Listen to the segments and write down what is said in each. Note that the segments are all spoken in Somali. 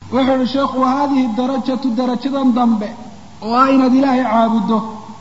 wuxuu ihi sheekhu wa haadihi darajatu darajadan dambe oo ah inaad ilaahay caabuddo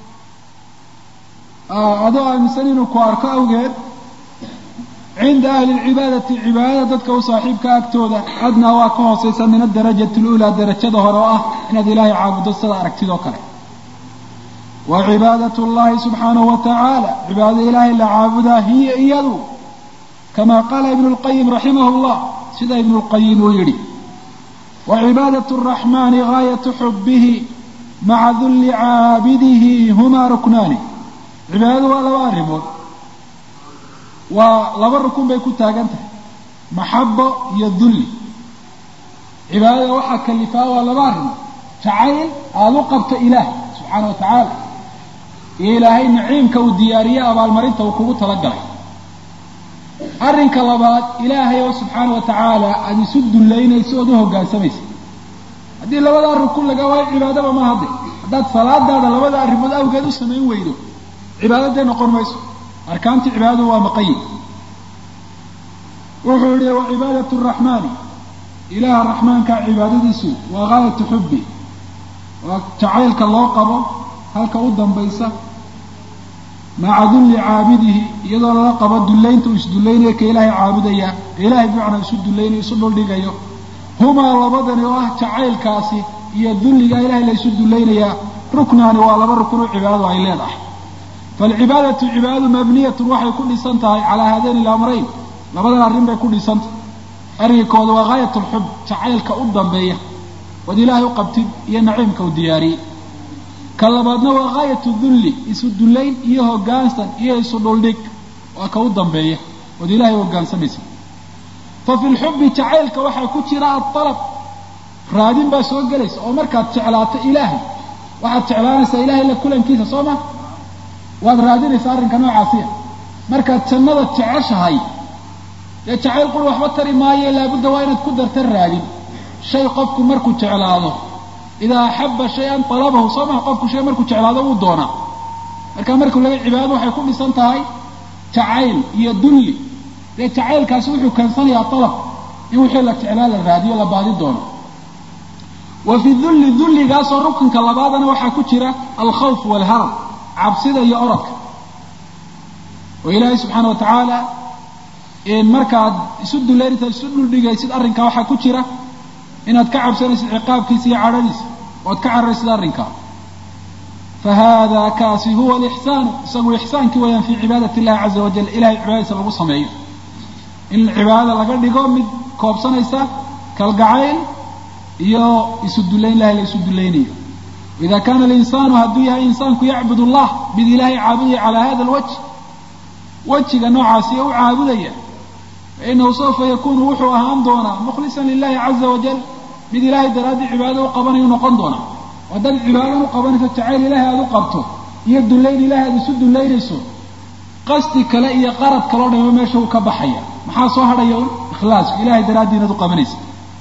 adoo aaminsan inuu ku arko awgeed cinda ahli lcibaadati cibaadada dadka u saaxiibka agtooda adnaa waa ka hoosaysa min adarajati luulaa darajada hore oo ah inaad ilaahay caabuddo sida aragtidoo kale wa cibaadat llahi subxaanahu wa tacaala cibaadada ilaahay la caabudaa hiya iyadu kama qaala ibnu lqayim raximah llah sida ibnu lqayim uu yidhi wa cibaadat araxmani gaayatu xubihi maca dulli caabidihi humaa ruknaani cibaadadu waa laba arrimood waa laba rukun bay ku taagan tahay maxabo iyo dulli cibaadada waxaa kalifaa waa laba arrimood jacayl aada u qabto ilaah subxaana wa tacaala iyo ilaahay naciimka uu diyaariye abaalmarinta uu kugu talagalay arrinka labaad ilaahay oo subxaana wa tacaala aada isu dullaynayso ood u hoggaansamaysa haddii labadaa rukun laga waayo cibaadaba ma hadde haddaad salaadaada labada arrimood awgeed u samayn weydo cibaadadee noqon mayso arkaantii cibaadadu waa maqayid wuxuu yihi wa cibaadat raxmaani ilaaha raxmaanka cibaadadiisu waa gaayatu xubbi waa jacaylka loo qabo halka u dambaysa maca dulli caabidihi iyadoo lala qabo dullaynta uu isdullaynayo ka ilaahay caabudaya ilaahay bimacnaa isu dullaynayo isu dhuldhigayo humaa labadani oo ah jacaylkaasi iyo dulliga ilahay la isu dullaynayaa ruknaani waa laba rukun oo cibaadadu ay leedahay falcibaadatu cibaadadu mabniyatun waxay ku dhisan tahay calaa haadayni ilamrayn labadan arrin bay ku dhisantahay arrinkooda waa gaayat alxub jacaylka u dambeeya ood ilaahay u qabtid iyo naciimka u diyaariyey ka labaadna waa gaayatu dulli isu dullayn iyo hoggaansan iyo isu dhuldhig waa ka u dambeeya ood ilaahay u hoggaansamaysa fa fi lxubbi jacaylka waxaa ku jira adalab raadin baa soo gelaysa oo markaad jeclaato ilaahay waxaad jeclaanaysaa ilaahay la kulankiisa soo ma waad raadinaysaa arrinka noocaasiya markaad jannada jeceshahay dee jacayl qul waxba tari maayo laabudda waa inaad ku darta raadin shay qofku markuu jeclaado idaa axabba shay-an talabahu soo maha qofku shay markuu jeclaado wuu doonaa marka markuu laga cibaadado waxay ku dhisan tahay jacayl iyo dulli dee jacaylkaasi wuxuu keensanayaa dalab in wixii la jeclaa la raadiyo la baadi doono wa fi dulli dulligaasoo rukunka labaadana waxaa ku jira alkhawf waalharab cabsida iyo orodka oo ilaahay subxaana wa tacaala markaad isu dullaynaysa isu dhuldhigaysid arrinkaa waxaa ku jira inaad ka cabsanaysid ciqaabkiisa iyo cadhadiisa oad ka cararaysid arrinkaa fa hada kaasi huwa alixsaanu isagu ixsaankii wayaan fii cibaadati illahi caza wajal ilahay cibaadadiisa lagu sameeyo in cibaadada laga dhigo mid koobsanaysa kalgacayl iyo isu dullayn ilahay la isu dullaynayo ida kaana alinsaanu hadduu yahay insaanku yacbud allah mid ilaahay caabudaya calaa hada alwajh wejiga noocaasi u caabudaya fainahu sawfa yakunu wuxuu ahaan doonaa mukhlisan lilahi caza wajal mid ilaahay daraaddii cibaadada u qabanayu noqon doonaa haddaad cibaadan u qabanayso jacayl ilaahay aada u qabto iyo dullayn ilahay aada isu dullaynayso qasdi kale iyo qarad kaloo dhamo meesha uu ka baxaya maxaa soo hadhaya un ikhlaasku ilahay daraaddii inaad u qabanaysa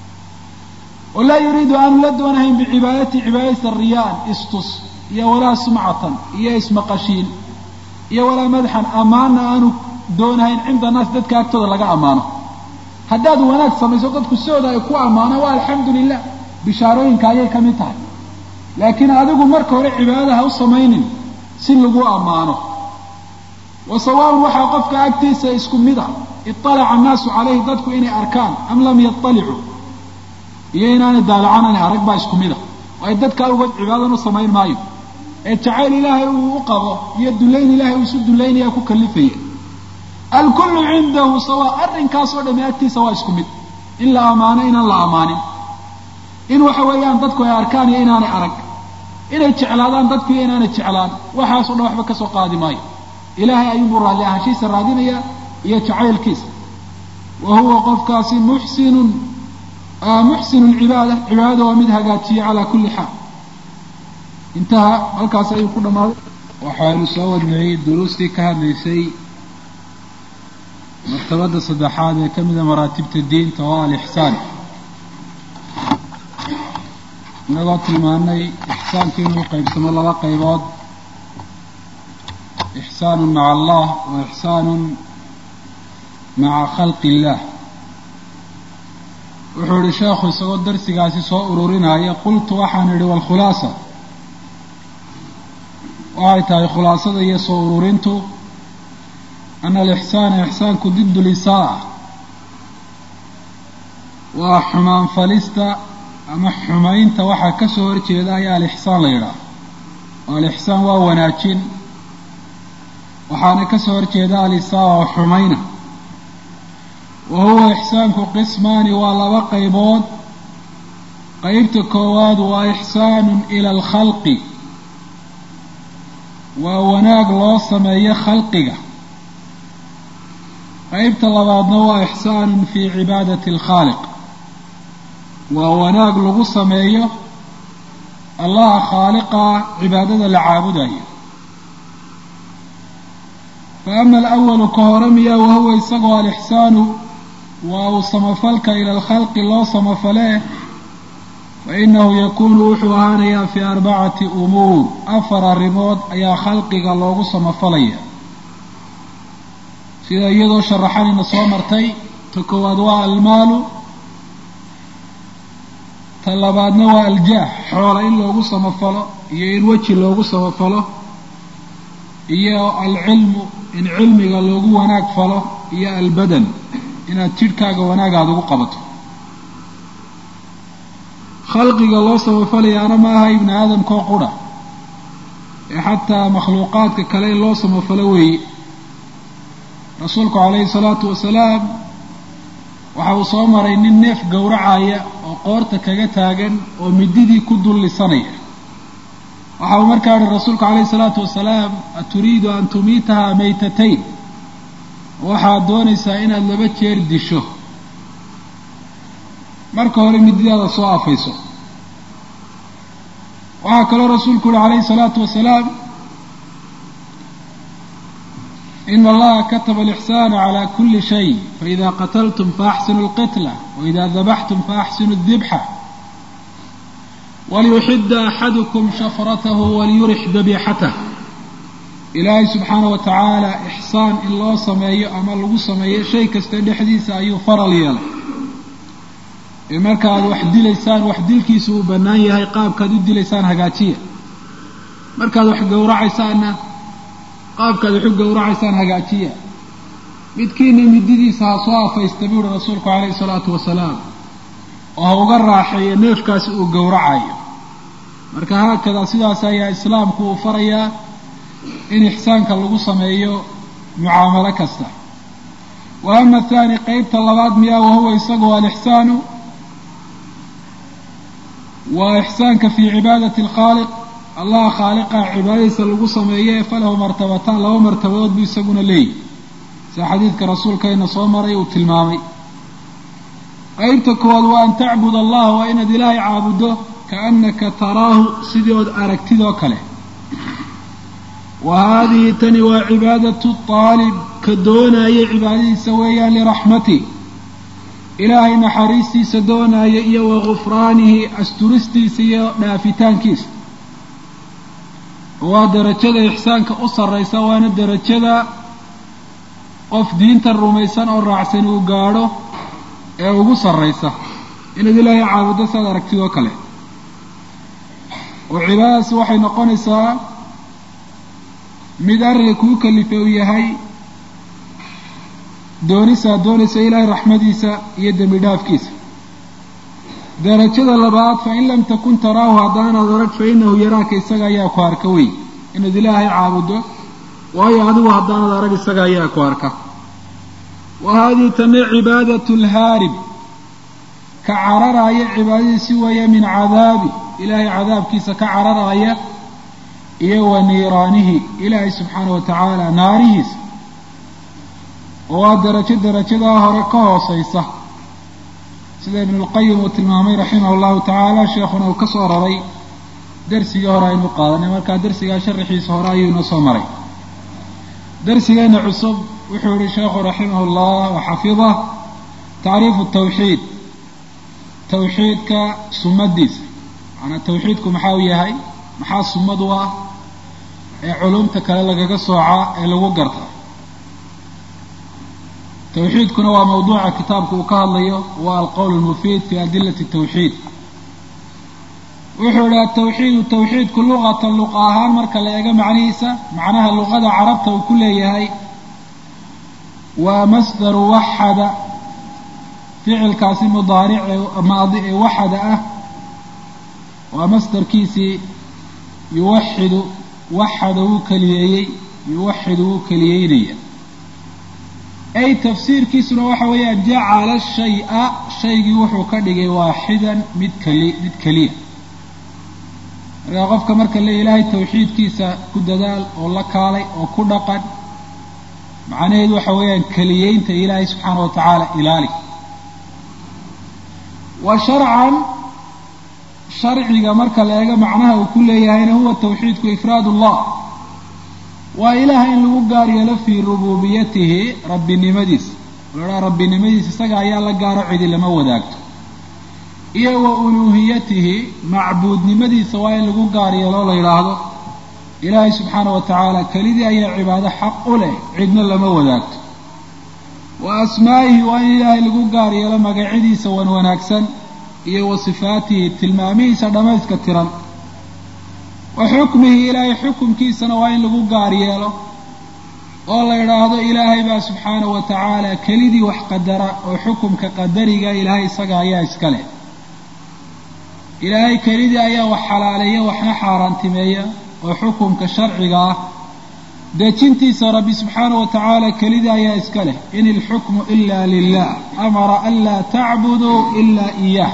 walaa yuriidu aanu la doonahayn bicibaadati cibaadaysa riyaan istus iyo walaa sumcatan iyo ismaqashiin iyo walaa madaxan ammaanna aanu doonahayn cinda naas dadka agtooda laga ammaano haddaad wanaag samayso dadku sidooda ay ku ammaanaan waa alxamdu lilah bishaarooyinka ayay ka mid tahay laakiin adigu marka hore cibaadada ha u samaynin si lagu ammaano wa sawaaun waxaa qofka agtiisa isku mid a iطalaca annaasu calayhi dadku inay arkaan am lam yaطalicuu iyo inaanay daalacanani arag baa isku mid a waayo dadka awgood cibaadan u samayn maayo ee jacayl ilaahay uu u qabo iyo dullayn ilaahay uu isu dullaynaya ku kalifaya alkullu cindahu sawa arrinkaasoo dhami agtiisa waa isku mid in la ammaano inaan la ammaanin in waxa weeyaan dadku ay arkaan iyo inaanay arag inay jeclaadaan dadku iyo inaanay jeclaan waxaasoo dhan waxba kasoo qaadi maayo ilaahay ayuunbuu raalli ahaanshiisa raadinaya iyo jacaylkiisa wa huwa qofkaasi muxsinun muxsinu lcibaada cibaadada waa mid hagaajiya calaa kulli xaal intaha halkaas ayuu ku dhammaaday waxaanu soo wadnay duruustii ka hadlaysay martabada saddexaad ee ka mida maraatibta diinta oo alixsaan inagoo tilmaanay ixsaanku inuu qaybsamo laba qaybood ixsaanu maca allah wa ixsaanu maca khalqi illah wuxuu ihi sheekhu isagoo darsigaasi soo ururinaya qultu waxaan idhi walkhulaasa waxay tahay khulaasada iyo soo ururintu ana alixsaana ixsaanku diddu lisaa waa xumaan falista ama xumaynta waxaa ka soo horjeeda ayaa alixsaan la yidhaah oo alixsaan waa wanaajin waxaana ka soo horjeeda alisaa oo xumayna wa huwa ixsaanku qismaani waa laba qaybood qeybta koowaad waa ixsaanun ila alkhalqi waa wanaag loo sameeyo khalqiga qeybta labaadna waa ixsaanun fii cibaadati alkhaaliq waa wanaag lagu sameeyo allaha khaaliqa cibaadada la caabudayo fa ama alawalu ka hore miyaa wahuwa isagoo alixsaanu waa uu samafalka ila alkhalqi loo samafalee fa inahu yakuunu wuxuu ahaanayaa fii arbacati umuur afar arrimood ayaa khalqiga loogu samafalaya sida iyadoo sharaxanayna soo martay ta koowaad waa almaalu ta labaadna waa aljaah xoola in loogu samafalo iyo in weji loogu samafalo iyo alcilmu in cilmiga loogu wanaag falo iyo albadan inaad jidhkaaga wanaag aada ugu qabato khalqiga loo samafalayaana ma aha ibni aadamkoo qura ee xataa makhluuqaadka kale in loo samafalo weeye rasuulku calayhi salaatu wasalaam waxa uu soo maray nin neef gowracaya oo qoorta kaga taagan oo mididii ku dullisanaya waxa uu markaa ihi rasuulku calayhi salaatu wasalaam aturiidu an tumiitaha maytatayn waxaad doonaysaa inaad laba jeer disho marka hore mididaada soo afayso waxaa kaloo rasuulku uhi calayhi salaatu wasalaam in allaha kataba alixsaana calaa kuli shay faida qataltum faaxsinu lqitla waida dabaxtum faaxsinu dibxa waliyuxida axadukum shafratahu waliyurix dabiixatah ilaahay subxaana wa tacaala ixsaan in loo sameeyo ama lagu sameeyo shay kasta dhexdiisa ayuu faral yeelay ee markaaad wax dilaysaan wax dilkiisu uu bannaan yahay qaabkaad u dilaysaan hagaajiya markaad wax gowracaysaanna qaabkaad wax u gowracaysaan hagaajiya midkiina mididiisa ha soo afaysta buu uhi rasuulku calayhi salaatu wasalaam oo ha uga raaxeeyo neefkaasi uu gowracayo marka haakadaa sidaas ayaa islaamku uu farayaa in ixsaanka lagu sameeyo mucaamalo kasta wa ama athaani qeybta labaad miyaa wahuwa isagoo alixsaanu waa ixsaanka fii cibaadati alkhaaliq allaha khaaliqa cibaadadiisa lagu sameeye falahu martabataan laba martabadood buu isaguna leeyahy sida xadiidka rasuulkayna soo maray uu tilmaamay qeybta koowaad waa an tacbud allah waa inaad ilaahay caabuddo kaannaka taraahu sidii ood aragtidoo kale wa haadihi tani waa cibaadatu aalib ka doonaya cibaadadiisa weeyaan liraxmati ilaahay naxariistiisa doonaya iyo wa gufraanihi asturistiisa iyo dhaafitaankiisa waa darajada ixsaanka u sarraysa waana darajada qof diinta rumaysan oo raacsan uu gaadho ee ugu sarraysa inaad ilaahay caabuddo saad aragtidoo kale oo cibaadadaasi waxay noqonaysaa mid arrinka kuu kalifay uu yahay doonisaad doonaysa ilaahay raxmadiisa iyo dembi dhaafkiisa darajada labaad fa in lam takun taraahu haddaanaad arag fa inahu yaraaka isaga ayaa ku arka wey inaad ilaahay caabuddo waayo adigu haddaanaad arag isaga ayaa ku arka wa haadihi tana cibaadatu lhaarib ka cararaaya cibaadadiisi weeye min cadaabi ilaahay cadaabkiisa ka cararaaya iyo wa niiraanihi ilaahay subxaana wa tacaala naarihiisa oo waa darajo darajadaa hore ka hooseysa sida ibnulqayim uu tilmaamay raximah llahu tacaala sheekhuna uu ka soo raray darsigii hore aynu qaadanay markaa darsigaa sharaxiisa hore ayuu inoo soo maray darsigeena cusub wuxuu yihi sheekhu raximah llah waxafidah tacriifu tawxiid tawxiidka sumadiisa macanaa tawxiidku maxaa u yahay maxaa sumad u ah ee culumta kale lagaga soocaa ee lagu garta tawxiidkuna waa mawduuca kitaabka uu ka hadlayo waa alqowl almufiid fi adilati tawxiid wuxuu idhi atawxiidu tawxiidku luqatan luqa ahaan marka la eego macnihiisa macnaha luqada carabta uu ku leeyahay waa masdaru waxada ficilkaasi mudaaric maadi ee waxada ah waa masdarkiisii yuwaxidu waxada wuu keliyeeyey yuwaxidu wuu keliyeynaya ay tafsiirkiisuna waxa weeyaan jacala shaya shaygii wuxuu ka dhigay waaxidan mid keli mid keliya markaa qofka marka le ilaahay tawxiidkiisa ku dadaal oo la kaalay oo ku dhaqan macnaheedu waxa weeyaan keliyeynta ilaahay subxaana wa tacaala ilaali wa sharcan sharciga marka la eego macnaha uu ku leeyahayna huwa tawxiidku ifraad ullah waa ilaah in lagu gaar yeelo fii rububiyatihi rabbinimadiisa lahaa rabbinimadiisa isaga ayaa la gaaro cidi lama wadaagto iyo wa uluuhiyatihi macbuudnimadiisa waa in lagu gaar yeelo la yidhaahdo ilaahay subxaana wa tacaala kelidii ayaa cibaado xaq u leh cidna lama wadaagto wa asmaa'ihi waa in ilaahay lagu gaar yeelo magacyadiisa wan wanaagsan iyo wa sifaatihi tilmaamihiisa dhammayska tiran wa xukmihi ilaahay xukumkiisana waa in lagu gaar yeelo oo la yidhaahdo ilaahay baa subxaana wa tacaala kelidii wax qadara oo xukumka qadariga ilaahay isaga ayaa iska leh ilaahay kelidii ayaa wax xalaaleeya waxna xaaraantimeeya oo xukumka sharciga ah dejintiisa rabbi subxaana wa tacaala kelidii ayaa iska leh in ilxukmu ila lilah amara an laa tacbuduu ila iyah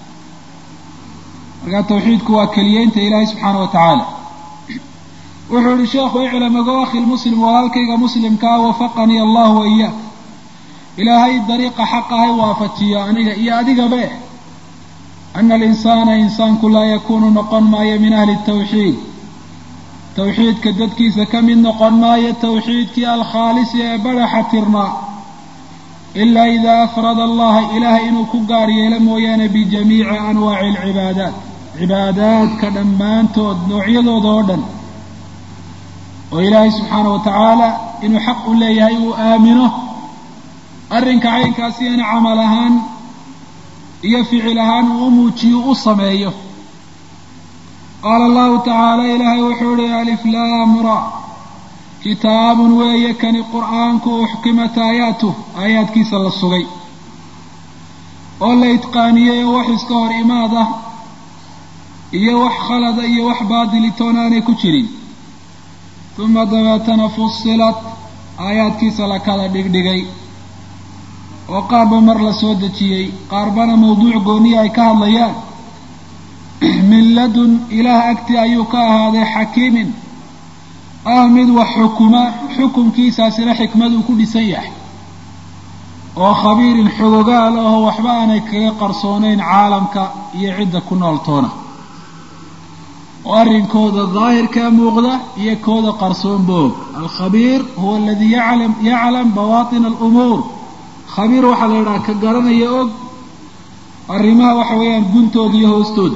markaa tawxiidku waa keliyeynta ilaahay subxaana wa tacaala wuxuu ihi sheekhu iclam ogo akhi lmuslim walaalkayga muslimkaa wafaqanii allahu wa iyaak ilaahay dariiqa xaq ahay waafajiyo aniga iyo adigabe ana alinsaana insaanku laa yakuunu noqon maayo min ahli tawxiid tawxiidka dadkiisa ka mid noqon maayo tawxiidkii alkhaalisi ee badaxa tirnaa ilaa idaa afrada allaha ilaahay inuu ku gaar yeelo mooyaane bijamiici anwaaci alcibaadaat cibaadaadka dhammaantood noocyadooda oo dhan oo ilaahay subxaana wa tacaala inuu xaq u leeyahay uu aamino arrinka caynkaasiyana camal ahaan iyo ficil ahaan uu u muujiyo u sameeyo qaala allahu tacaala ilaahay wuxuu ihi aliflaam ra kitaabun weeye kani qur'aanku uxkimat aayaatuh aayaadkiisa la sugay oo la itqaaniyey oo wax iska hor imaad ah iyo wax khalada iyo wax baadilitoon aanay ku jirin uma dabeetana fusilat aayaadkiisa la kala dhigdhigay oo qaarba mar la soo dejiyey qaarbana mawduuc gooniya ay ka hadlayaan min ladun ilaah agtii ayuu ka ahaaday xakiimin ah mid wax xukuma xukumkiisaasina xikmad uu ku dhisan yahay oo khabiirin xogogaal aho waxba aanay kaga qarsoonayn caalamka iyo cidda ku nooltoona oo arrinkooda daahirkaa muuqda iyo kooda qarsoon boog alkhabiir huwa aladii yaclam yaclam bawaatina alumuur khabiir waxaa la yidhaha ka garanaya og arrimaha waxa weeyaan guntooda iyo hoostooda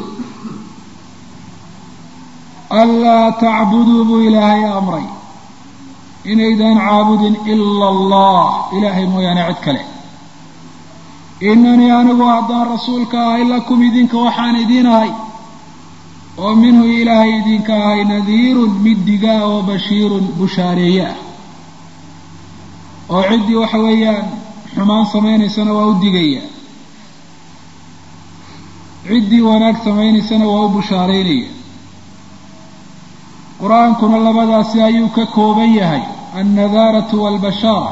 anlaa tacbuduu buu ilaahay amray inaydaan caabudin ila allah ilaahay mooyaane cid kale inanii anigu haddaan rasuulka ahay lakum idinka waxaan idiin ahay oo minhu ilaahay idinka ahay nadiirun mid digaa oo bashiirun bushaareeye ah oo ciddii waxa weeyaan xumaan samaynaysana waa u digaya ciddii wanaag samaynaysana waa u bushaaraynaya qur-aankuna labadaasi ayuu ka kooban yahay annadaaratu waalbashaara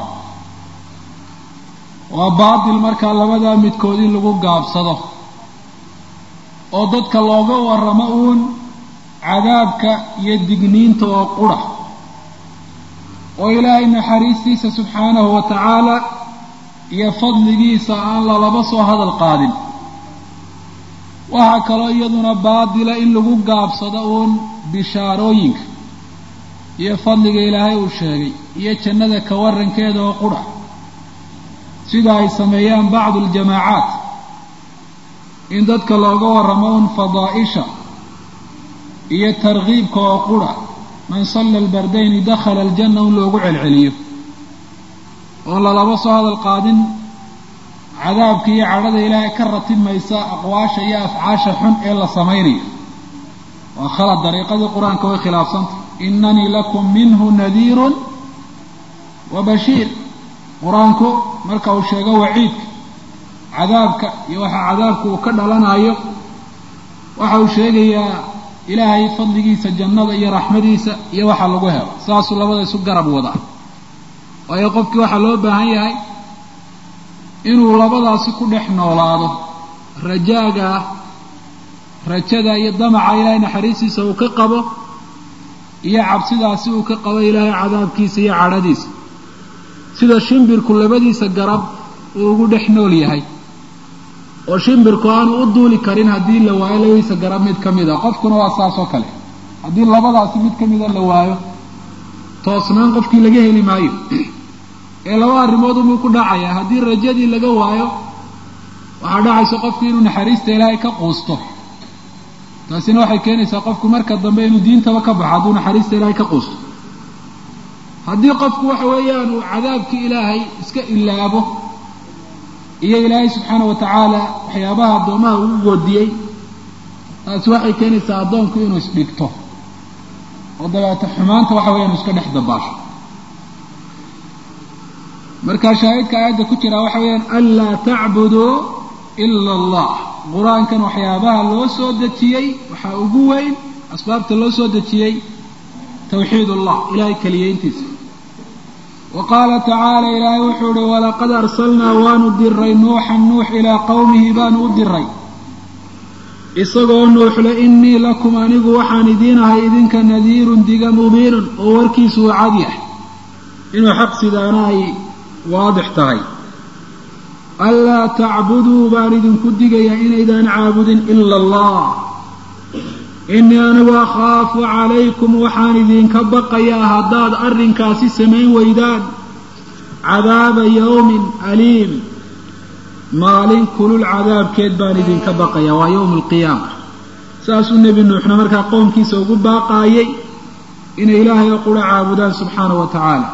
waa baatil markaa labadaa midkood in lagu gaabsado oo dadka looga warramo uun cadaabka iyo digniinta oo qura oo ilaahay naxariistiisa subxaanahu wa tacaala iyo fadligiisa aan lalaba soo hadal qaadin waxaa kaloo iyaduna baadila in lagu gaabsado uun bishaarooyinka iyo fadliga ilaahay uu sheegay iyo jannada ka warankeeda oo qura sida ay sameeyaan bacdu aljamaacaat in dadka looga warramo un fadaa'isha iyo tarkiibka oo qura man salla albardayni dakhala aljanna un loogu celceliyo oon lalaba soo hadal qaadin cadaabka iyo cadhada ilaahay ka ratimaysa aqwaasha iyo afcaasha xun ee la samaynayo waa khalad dariiqadii qur-aanka way khilaafsantah inanii lakum minhu nadiirun wa bashiir qur-aanku marka uu sheego waciidka cadaabka iyo waxa cadaabka uu ka dhalanayo waxa uu sheegayaa ilaahay fadligiisa jannada iyo raxmadiisa iyo waxa lagu helo saasuu labada isu garab wadaa waayo qofkii waxaa loo baahan yahay inuu labadaasi ku dhex noolaado rajaaga rajada iyo damaca ilaahay naxariistiisa uu ka qabo iyo cabsidaasi uu ka qabo ilaahay cadaabkiisa iyo cadhadiisa sida shimbirku labadiisa garab uu ugu dhex nool yahay oo shimbirku aanu u duuli karin haddii la waayo labadiisa garab mid ka mid a qofkuna waa saas oo kale haddii labadaasi mid ka mida la waayo toosnaan qofkii laga heli maayo ee laba arrimood umuu ku dhacaya haddii rajadii laga waayo waxaa dhacaysa qofku inuu naxariista ilaahay ka quusto taasina waxay keenaysaa qofku marka dambe inuu diintaba ka baxo hadduu naxariista ilaahay ka quusto haddii qofku waxa weeyaan uu cadaabkii ilaahay iska ilaabo iyo ilaahay subxaana wa tacaala waxyaabaha addoomaha ugu goodiyey taasi waxay keenaysaa addoonku inuu isdhigto oo dabeeto xumaanta waxa weya inu iska dhex dabaasho markaa shaahidka aayadda ku jira waxa weeyaan anlaa tacbuduu ila allah qur-aankan waxyaabaha loo soo dejiyey waxaa ugu weyn asbaabta loo soo dejiyey tawxiid allah ilahay keliyeyntiisa wa qaala tacaala ilaahay wuxuu uhi walaqad arsalnaa waanu diray nuuxan nuux ilaa qowmihi baanu u diray isagoo nuuxle innii lakum anigu waxaan idiin ahay idinka nadiirun diga mubiinun oo warkiisu uu cad yahay inuu xaq sidaana ay waadix tahay anlaa tacbuduu baan idinku digayaa inaydaan caabudin ila allah innii anigu akhaafu calaykum waxaan idinka baqayaa haddaad arrinkaasi samayn weydaan cadaaba yawmin aliim maalin kulul cadaabkeed baan idinka baqayaa waa yowma alqiyaama saasuu nebi nuuxna markaa qoomkiisa ugu baaqaayay inay ilaahay oo qura caabudaan subxaana wa tacaala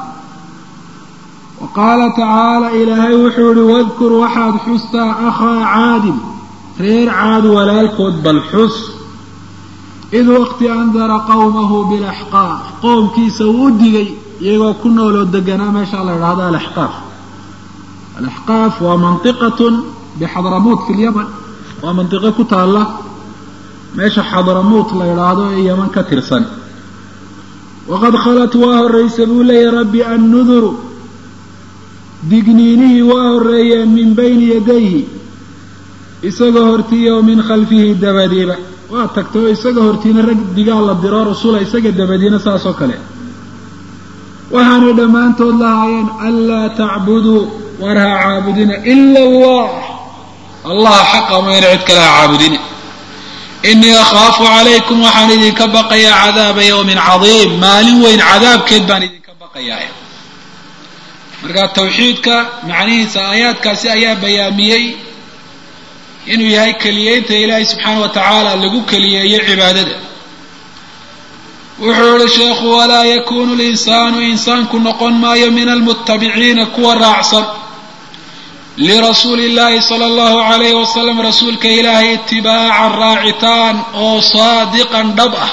wa qaala tacaala ilaahay wuxuu ihi wadkur waxaad xustaa akhaa caadin reer caad walaalkood bal xus id waqti andara qowmahu bilaxqaaf qoomkiisa uu u digay iyagoo ku nooloo deganaa meesha la idhahdo alaxqaaf alaxqaaf waa mantiqatun bixadramuut fi lyaman waa mantiqo ku taalla meesha xadramuut la idhaahdo ee yaman ka tirsan waqad khalat waa horraysa buu leeyahy rabbi annuduru digniinihii waa horreeyeen min bayni yadayhi isagoo hortiiya oo min khalfihi dabadiiba waa tagtay oo isaga hortiina rag digaal la diro rasula isaga dabadiina saas oo kale waxaanay dhammaantood lahaayeen anlaa tacbuduu war ha caabudina ila allah allah xaqa mayna cid kale ha caabudina inii akhaafu calaykum waxaan idinka baqayaa cadaaba yawmin cadiim maalin weyn cadaabkeed baan idinka baqayaa marka tawxiidka macnihiisa aayaadkaasi ayaa bayaamiyey inuu yahay keliyeynta ilaahay subxaana wa tacaala lagu keliyeeyo cibaadada wuxuu ihi sheekhu walaa yakunu linsaanu insaanku noqon maayo min almutabiciina kuwa raacsan lirasuuli illaahi sala allahu alayhi wasalam rasuulka ilaahay itibaacan raacitaan oo saadiqan dhab ah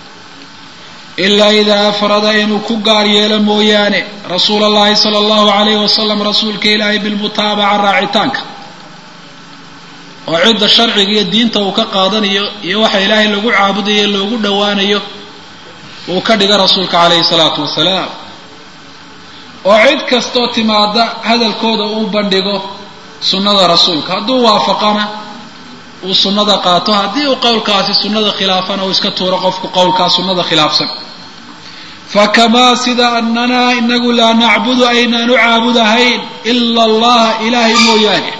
ilaa idaa afrada inuu ku gaar yeelo mooyaane rasuula allahi sala allahu alayhi wasalam rasuulka ilaahay bilmutaabaca raacitaanka oo cidda sharciga iyo diinta uu ka qaadanayo iyo waxa ilaahay lagu caabudayo loogu dhowaanayo uu ka dhiga rasuulka calayhi salaatu wasalaam oo cid kastoo timaada hadalkooda uu bandhigo sunnada rasuulka hadduu waafaqana uu sunnada qaato haddii uu qowlkaasi sunnada khilaafana uu iska tuuro qofku qowlkaa sunnada khilaafsan fakamaa sida annanaa inagu laa nacbudu aynaanu caabudahayn ila allaha ilaahay mooyaane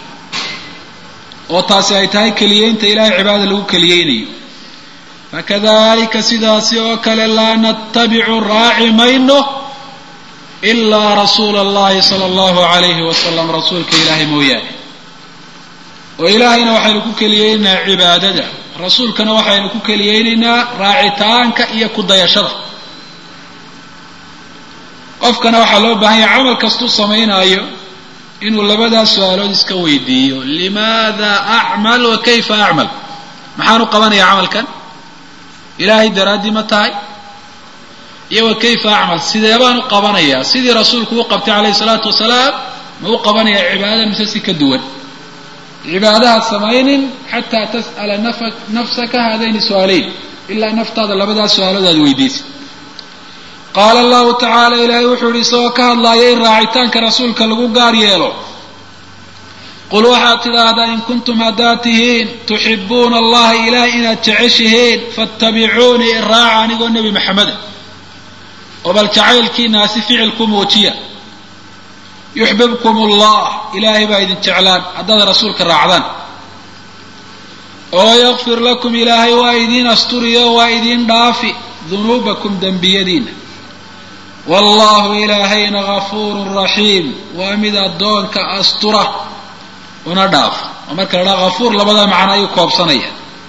oo taasi ay tahay keliyeynta ilahay cibaada lagu keliyeynayo fakadalika sidaasi oo kale laa natabicu raaci mayno ilaa rasuula allahi sala allahu alayhi wasalam rasuulka ilaahay mooyaane oo ilaahayna waxaynu ku keliyeynaynaa cibaadada rasuulkana waxaynu ku keliyeynaynaa raacitaanka iyo ku dayashada qofkana waxaa loo baahan yahay camal kastuu samaynaayo inuu labadaas su-aalood iska weydiiyo limaada acmal wa kayfa acmal maxaan u qabanayaa camalkan ilaahay daraaddii ma tahay iyo wa kayfa acmal sidee baan u qabanayaa sidii rasuulku u qabtay calayhi salaatu wasalaam ma u qabanayaa cibaadada mise si ka duwan cibaadaha samaynin xataa tas'ala nafsaka haadayni su-aaleyn ilaa naftaada labadaas su-aalood aad weydiisa qaala allahu tacaala ilaahay wuxuu yihi isagoo ka hadlaaya in raacitaanka rasuulka lagu gaar yeelo qul waxaad tidhaahdaa in kuntum haddaad tihiin tuxibuuna allaha ilaah inaad jeceshihiin fattabicuunii iraaca anigoo nebi maxameda oo bal jacaylkiinaasi ficilku muujiya yuxbibkum allah ilaahay baa idin jeclaan haddaad rasuulka raacdaan oo yakfir lakum ilaahay waa idiin asturiyo waa idiin dhaafi dunuubakum dembiyadiina wallahu ilaahayna gafuurun raxiim waa mid addoonka astura una dhaaf oo marka la dhaha gafuur labadaa macno ayuu koobsanaya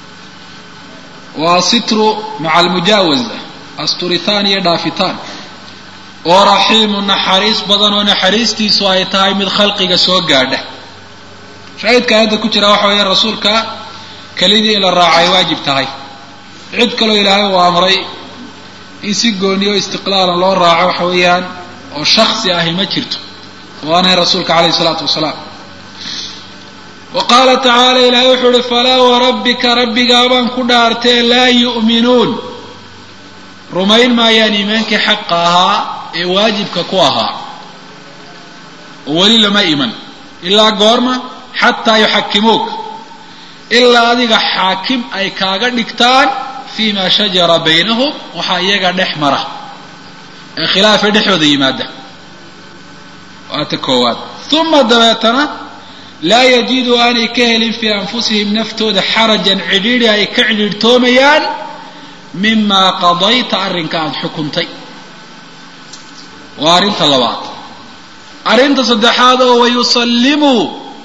waa sitru maca almujaawaza asturitaan iyo dhaafitaan oo raxiimu naxariis badan oo naxariistiisu ay tahay mid khalqiga soo gaadha shaahidka aayadda ku jira waxa weeye rasuulka kelidii in la raaco ay waajib tahay cid kaloo ilaahay uu amray in si gooniyo istiqlaalan loo raaco waxa weeyaan oo shaksi ahi ma jirto oo aanay rasuulka calayhi isalaatu wasalaam wa qaala tacaala ilaahay wuxuu uhi falaa warabbika rabbigaabaan ku dhaartee laa yu'minuun rumayn maayaan iimaankii xaqa ahaa ee waajibka ku ahaa oo weli lama iman ilaa goorma xataa yuxakimuuka ilaa adiga xaakim ay kaaga dhigtaan fii ma shajara baynahum waxaa iyaga dhex mara ee khilaafay dhexdooda yimaada waata koowaad uma dabeetana laa yajidu aanay ka helin fii anfusihim naftooda xarajan cidhiidhi ay ka cidhiidhtoomayaan mimaa qadayta arrinka aada xukuntay waa arrinta labaad arrinta saddexaad oo wayusallimuu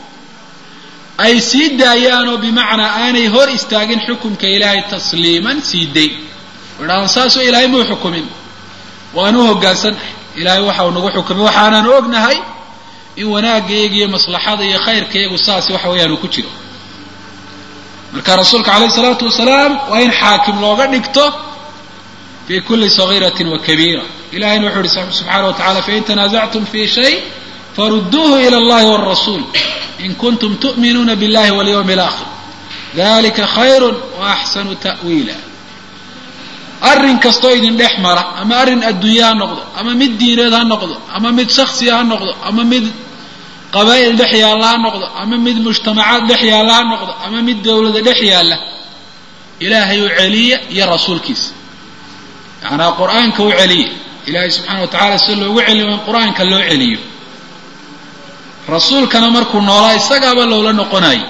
ay sii daayaan oo bimacnaa aanay hor istaagin xukumka ilaahay tasliiman sii day idhahaan saasoo ilaahay muu xukumin waanu hoggaansannahay ilaahay waxa uu nagu xukumay waxaanaanu ognahay in wanaaggayaga iyo maslaxada iyo khayrkayagu saasi waxa weeyaan uu ku jiro marka rasuulka calayhi salaatu wasalaam waa in xaakim looga dhigto fi kuli sagiiratin wa kabiira ilahayna wuxuu ihi subxaana wa tacala fain tanaasactum fi shay farudduuhu ila allahi wاrasuul in kuntum tu'minuuna biاllahi walyawmi اlaakhir dalika khayru wa axsanu ta'wiila arrin kastoo idin dhex mara ama arrin adduunye ha noqdo ama mid diineed ha noqdo ama mid shaksiya ha noqdo ama mid qabaa'il dhex yaalla ha noqdo ama mid mujtamacaad dhex yaalla ha noqdo ama mid dowlada dhex yaalla ilaahay u celiya iyo rasuulkiisa yacanaa qur-aanka u celiya ilaahay subxana wa tacala si loogu celiyo in qur-aanka loo celiyo rasuulkana markuu noolaa isagaaba loola noqonayo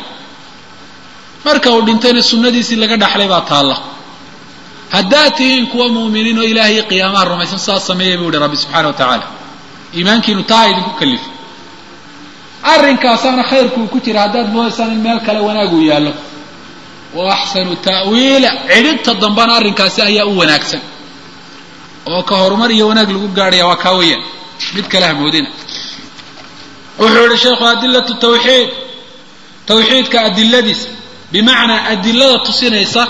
marka uu dhintayna sunnadiisii laga dhaxlay baa taalla haddaad tihiin kuwa mu'miniin oo ilaahay qiyaamaha rumaysan saas sameeya buu yihi rabbi subxana wa tacaala iimaankiinu taa idinku kalifo arrinkaasaana khayrkuu ku jira haddaad moodaysaan in meel kale wanaag uu yaallo wa axsanu ta'wiila cidhibta dambana arrinkaasi ayaa u wanaagsan oo ka horumar iyo wanaag lagu gaadhaya waa kaa weeyaan mid kale hamoodina wuxuu yihi sheekhu adilatu tawxiid tawxiidka adiladiisa bimacnaa adilada tusinaysa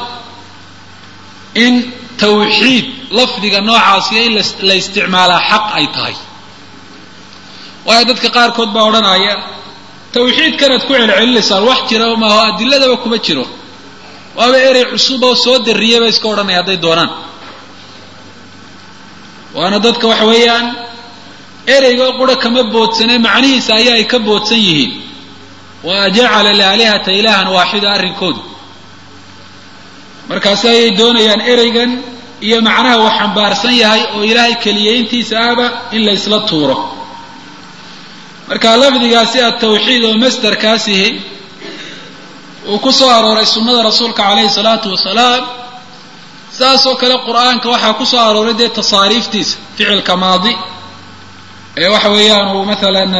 in tawxiid lafdiga noocaasiyo in la isticmaalaa xaq ay tahay waayo dadka qaarkood baa odhanaya tawxiidkanaad ku celcelinaysaan wax jira maaho adiladaba kuma jiro waaba erey cusub oo soo darriyay bay iska odhanaya hadday doonaan waana dadka waxa weeyaan ereyga qura kama boodsane macnihiisa ayaa ay ka boodsan yihiin wa jacala alaalihata ilaahan waaxida arrinkoodu markaasi ayay doonayaan ereygan iyo macnaha uu xambaarsan yahay oo ilaahay keliyeyntiisa ahba in la ysla tuuro marka lafdigaasi atawxiid oo masderkaasihi uu ku soo arooray sunnada rasuulka calayhi salaatu wasalaam saasoo kale qur-aanka waxaa ku soo arooray dee tasaariiftiisa ficilka maadi ee waxa weeyaan uu maalan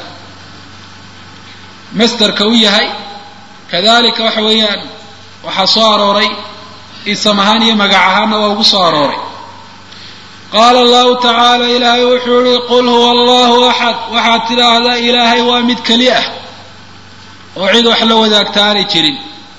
masderka u yahay kadalika waxa weeyaan waxaa soo arooray isam ahaan iyo magac ahaanna waa ugu soo arooray qaala allahu tacaala ilaahay wuxuu yihi qul huwa allahu axad waxaad tidhaahdaa ilaahay waa mid keli ah oo cid wax la wadaagta aanay jirin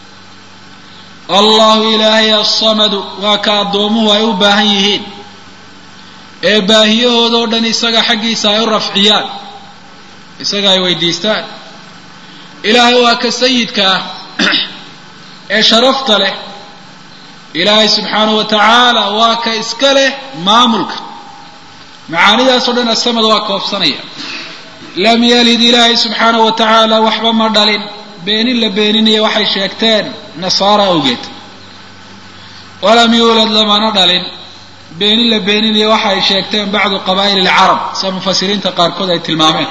allahu ilaahay assamadu waa ka addoomuhu ay u baahan yihiin ee baahiyahoodao dhan isaga xaggiisa ay u rafciyaan isaga ay weydiistaan ilaahay waa ka sayidka ah ee sharafta leh ilaahay subxaanahu wa tacaala waa ka iska leh maamulka macaanidaasoo dhan asamad waa koobsanaya lam yalid ilaahay subxaanahu wa tacaala waxba ma dhalin beenin la beeninaya waxay sheegteen nasaara awgeed walam yuulad lamana dhalin beenin la beeninaya waxa ay sheegteen bacdu qabaa'il alcarab sida mufasiriinta qaarkood ay tilmaameen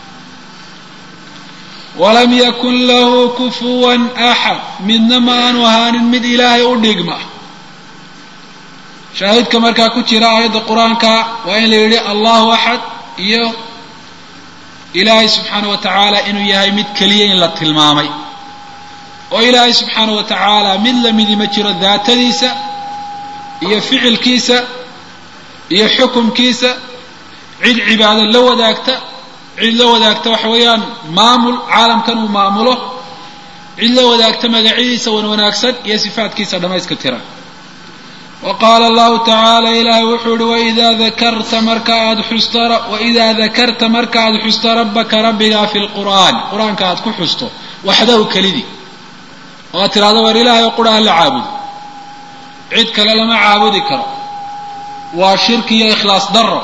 walam yakun lahu kufuwan axad midna ma aanu ahaanin mid ilaahay u dhigma shaahidka markaa ku jira aayadda qur-aanka waa in la yidhi allahu axad iyo ilaahay subxaana wa tacaala inuu yahay mid keliya in la tilmaamay oo ilaahay subxaana wa tacaala mid lamidi ma jiro daatadiisa iyo ficilkiisa iyo xukumkiisa cid cibaado la wadaagta cid la wadaagta waxa weeyaan maamul caalamkan uu maamulo cid la wadaagta magacyadiisa wan wanaagsan iyo sifaatkiisa dhammayska tiran wa qaala allahu tacaala ilaahay wuxuu ihi waidaa dakarta marka aada xusta waidaa dakarta marka aada xusta rabbaka rabbigaa fi lqur'aan qur-aanka aada ku xusto waxdahu kelidii oo aad tidhahdo war ilaahay oo qura hala caabudo cid kale lama caabudi karo waa shirki iyo ikhlaas daro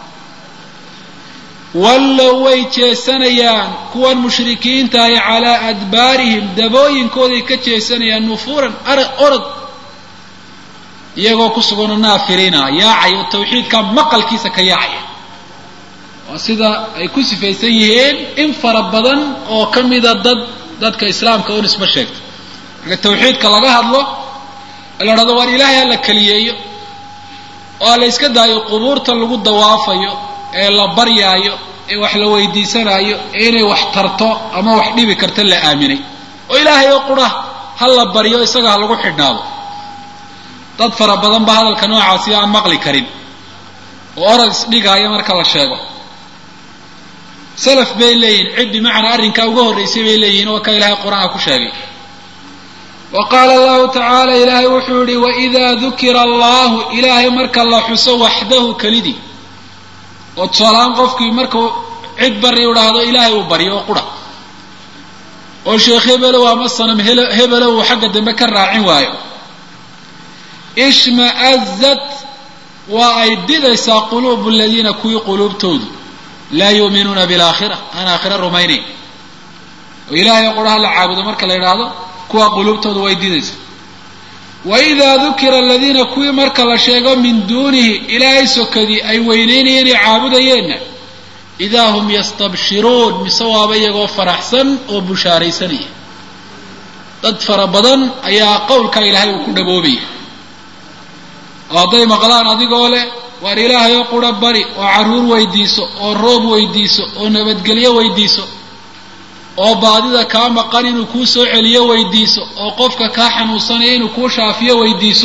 wallow way jeesanayaan kuwan mushrikiinta ahi calaa adbaarihim dabooyinkooday ka jeesanayaan nufuuran arag orod iyagoo ku suganoo naafiriina yaacay oo tawxiidka maqalkiisa ka yaacaya waa sida ay ku sifaysan yihiin in fara badan oo ka mida dad dadka islaamka u nisbo sheegta marka tawxiidka laga hadlo la dhahdo waar ilaahay ha la keliyeeyo oo la yska daayo qubuurta lagu dawaafayo ee la baryaayo ee wax la weydiisanaayo ee inay wax tarto ama wax dhibi karta la aaminay oo ilaahay oo qura ha la baryo isaga ha lagu xidhnaado dad fara badan ba hadalka noocaasi aan maqli karin oo orad isdhigaaya marka la sheego salaf bay leeyihin cid bimacnaa arrinkaa uga horraysay bay leeyihin oo ka ilaahay qur-aanka ku sheegay wa qaala allahu tacaala ilaahay wuxuu yihi waidaa dukira allahu ilaahay marka la xuso waxdahu kelidii oo tusaalahaan qofkii markuu cid bari u dhahdo ilaahay uu baryo oo qura oo sheekh hebelow ama sanam hebelow uu xagga dambe ka raacin waayo ishma'azat waa ay didaysaa quluubu aladiina kuwii quluubtoodu laa yuuminuuna bilaakhira aan aakhira rumaynayn oo ilaahay oo quraha la caabudo marka la yidhaahdo kuwa quluubtoodu way didaysaa waidaa dukira aladiina kuwii marka la sheego min duunihi ilaahay sokadii ay weyneynayeen ay caabudayeenna idaa hum yastabshiruun mise waaba iyagoo faraxsan oo bushaaraysanaya dad fara badan ayaa qowlka ilaahay uu ku dhaboobaya oo hadday maqlaan adigoo leh waar ilaahay oo qura bari oo carruur weydiiso oo roob weydiiso oo nabadgelyo weydiiso oo baadida kaa maqan inuu kuu soo celiyo weydiiso oo qofka kaa xanuunsanaya inuu kuu shaafiyo weydiiso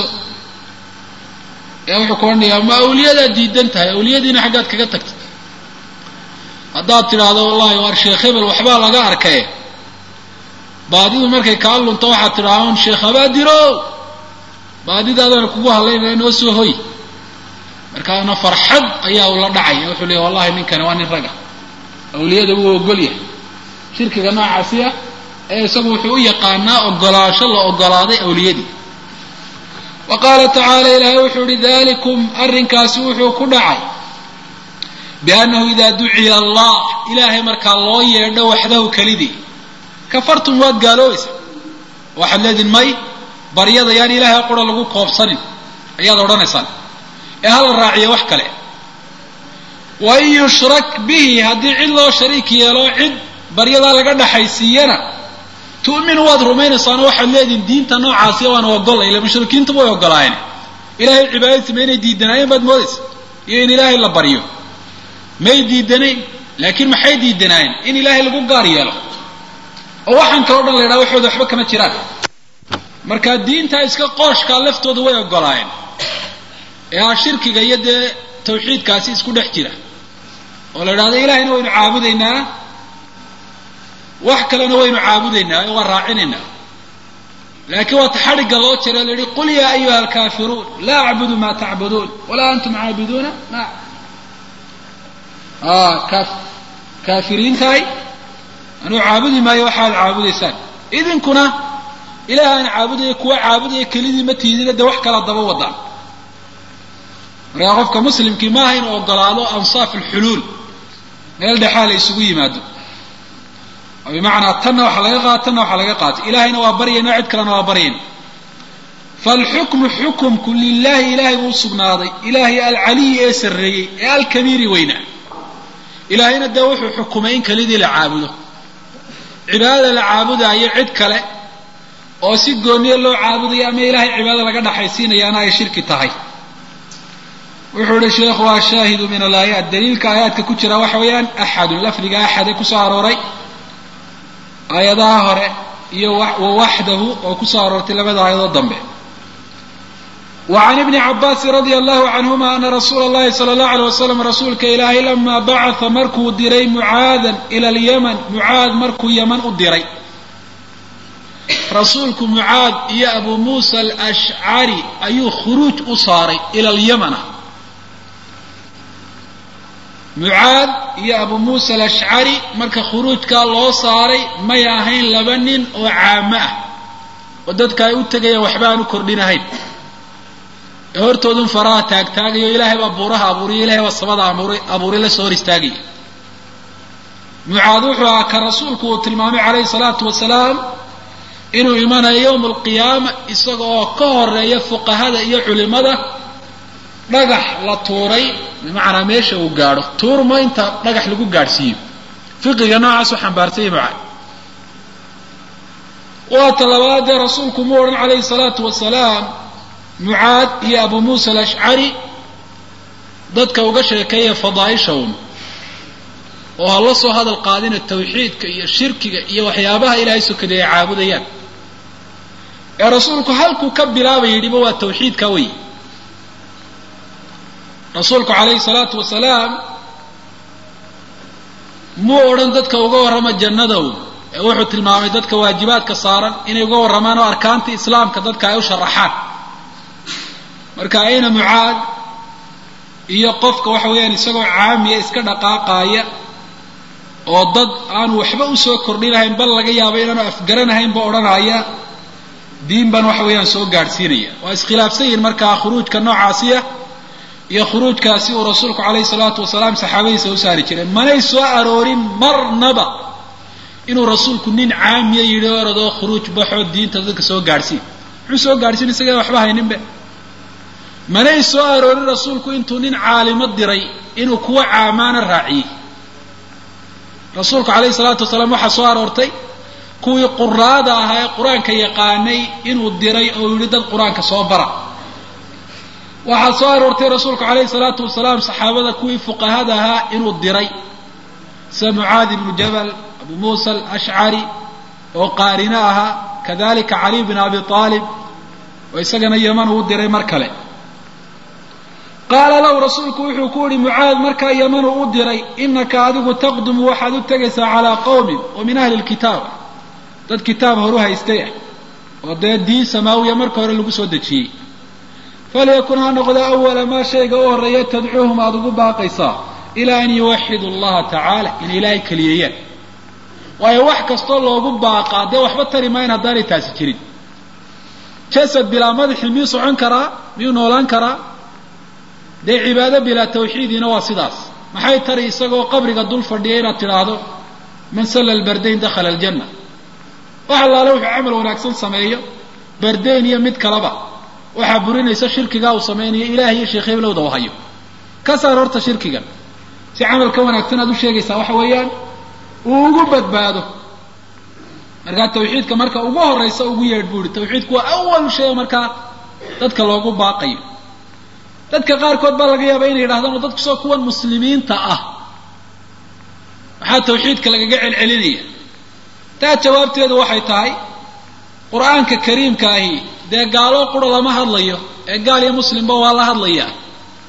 ee wuxuu ku odhanayaa ma awliyadaad diidan tahay awliyadiina xaggaad kaga tagta haddaad tidhaahdo wallahi waar sheekh hebel waxbaa laga arkay baadidu markay kaa lunto waxaad tidhaha un sheekh habaadiro baadidaadana kugu hadlaynaya noo soo hoy markaana farxad ayaa ula dhacaya wuxuu leeya wallahi ninkani waa nin raga awliyada wuu ogol yahay shirkiga noocaasi ah ee isagu wuxuu u yaqaanaa ogolaansho la ogolaaday awliyadii wa qaala tacaala ilaahay wuxuu ihi dalikum arrinkaasi wuxuu ku dhacay biannahu idaa duciya allah ilaahay markaa loo yeedho waxdahu kelidii kafartum waad gaaloobaysa waxaad leediin may baryada yaan ilaahay qura lagu koobsanin ayaad odhanaysaan ee hala raaciyo wax kale wain yushrak bihi haddii cid loo shariik yeelo cid baryadaa laga dhaxaysiiyana tu'minu waad rumaynaysaano waxaad leedihin diinta noocaasi waana ogolay ila mushrikiintuba way ogolaayeen ilaahay cibaadadiisa ma inay diidanaayeen baad moodaysa iyo in ilaahay la baryo may diidanayn laakiin maxay diidanaayeen in ilaahay lagu gaar yeelo oo waxaan kaloo dhan la yidhaha waxooda waxba kama jiraan marka diinta iska qooshkaa laftooda way ogolaayeen ee ah shirkiga iyo dee tawxiidkaasi isku dhex jira oo la idhahdo ilahayna waynu caabudaynaa wax kalena waynu caabudaynaa oo waa raacinaynaa laakiin waata xadhigga loo jira la yihi qul yaa ayuha alkaafiruun laa acbudu ma tacbuduun walaa antum caabiduuna ma kaafiriintahay anuu caabudi maayo waxaad caabudaysaan idinkuna ilaah aan caabudaya kuwa caabudaya kelidii ma tiidina dee wax kala daba wadaan markaa qofka muslimkii maaha inuu ogolaado ansaaf alxuluul meel dhexaa la isugu yimaado oo bimacnaa tanna waxa laga qaata tanna waxa laga qaata ilahayna waa baryayna cid kalena waa baryayna faalxukmu xukumku lilahi ilahay buu usugnaaday ilaahay alcaliyi ee sarreeyey ee alkabiiri weynaa ilaahayna dee wuxuu xukumay in kelidii la caabudo cibaadada la caabudaayo cid kale oo si gooniya loo caabudayo ama ilahay cibaadada laga dhaxaysiinayaana ay shirki tahay wuxuu ihi sheekhu waa shaahidu min alaayaat daliilka aayaadka ku jira waxa weeyaan axadun lafdiga axade kusoo arooray aayadaha hore iyo wawaxdahu oo kusoo aroortay labada aayadood dambe wa can ibni cabaasin radia allahu canhuma ana rasuula اllahi sala allahu alay wasalam rasuulka ilaahay lama bacatha markuu diray mucaadan ila alyaman mucaad markuu yaman u diray rasuulku mucaad iyo abu muusa alashcari ayuu khuruuj u saaray ila alyamana mucaad iyo abu muusa alashcari marka khuruujkaa loo saaray may ahayn laba nin oo caamo ah oo dadka ay u tegayaan waxba aan u kordhinahayn ee hortoodun faraha taagtaagayo ilaahay baa buuraha abuuriya ilahay baa samada abuuray abuuray la soo hor istaagaya mucaad wuxuu ahaa ka rasuulku uu tilmaamay calayhi salaatu wasalaam inuu imanayo yowma alqiyaama isaga oo ka horeeya fuqahada iyo culimada dhagax la tuuray bimacnaa meesha uu gaadho tuurma inta dhagax lagu gaadhsiiyo fiqiga noocaas u xambaarsanya mucaad waa talabaad dee rasuulku mu odhan calayhi salaatu wasalaam mucaad iyo abu muusa alashcari dadka uga sheekeeya fadaaisha un oo ha la soo hadal qaadina tawxiidka iyo shirkiga iyo waxyaabaha ilaahay sokaday ay caabudayaan ee rasuulku halkuu ka bilaabay yidhiba waa tawxiidka wey rasuulku calayhi salaatu wasalaam muu odhan dadka uga warrama jannadow ee wuxuu tilmaamay dadka waajibaadka saaran inay uga warramaan oo arkaantii islaamka dadka ay u sharaxaan marka ayna mucaad iyo qofka waxa weeyaan isagoo caamiya iska dhaqaaqaaya oo dad aanu waxba usoo kordhinahayn bal laga yaabo inaanu afgaranahaynba odhanaya diin baan waxa weeyaan soo gaadhsiinaya waa iskhilaafsan yihin markaa khuruujka noocaasiya iyo khuruujkaasi uu rasuulku calayhi salaatu wasalaam saxaabadiisa u saari jiray manay soo aroorin marnaba inuu rasuulku nin caamiya yidhi oradoo khuruuj baxoo diinta dadka soo gaadhsiin muxuu soo gaadhsiin isaga waxba hayninbe manay soo aroorin rasuulku intuu nin caalimo diray inuu kuwa caamaana raaciyey rasuulku calayhi salaatu wasalaam waxaa soo aroortay kuwii quraada ahaa ee qur-aanka yaqaanay inuu diray oo yidhi dad qur-aanka soo bara waxaa soo aroortay rasuulku calayhi salaatu wasalaam saxaabada kuwii fuqahada ahaa inuu diray sida mucaadi ibnu jabal abu muusa alashcari oo qaarino ahaa kadalika cali bin abi aalib oo isagana yaman uu diray mar kale qaala lahu rasuulku wuxuu ku yihi mucaad markaa yamanu u diray inaka adigu taqdumu waxaad u tegaysaa calaa qowmin oo min ahli lkitaab dad kitaab horu haystay ah oo dee diin samaawiya marka hore lagu soo dejiyey falyakun ha noqdo awala maa shayga u horreeya tadcuuhum aada ugu baaqaysaa ilaa an yuwaxidu allaha tacaala inay ilaahay keliyeeyaan waayo wax kastoo loogu baaqaa dee waxba tari maayan haddaanay taasi jirin jasad bilaa madaxi miyuu socon karaa miyuu noolaan karaa dee cibaado bilaa tawxiidina waa sidaas maxay tari isagoo qabriga dul fadhiya inaad tidhaahdo man salla albardayn dakhala aljanna wax allaale wuxuu camal wanaagsan sameeyo bardayn iyo mid kaleba waxaa burinaysa shirkigaa uu samaynayo ilaah iyo sheekh heblowda u hayo ka saar horta shirkigan si camalka wanaagsan aad u sheegaysaa waxa weeyaan uu ugu badbaado markaa tawxiidka marka ugu horaysa ugu yeedh buu ihi tawxiidku waa awalu shay markaa dadka loogu baaqayo dadka qaarkood baa laga yaaba inay yidhahdaan oo dadku soo kuwan muslimiinta ah maxaa tawxiidka lagaga celcelinaya taa jawaabteedu waxay tahay qur-aanka kariimka ahi dee gaaloo qura lama hadlayo ee gaal iyo muslimba waa la hadlayaa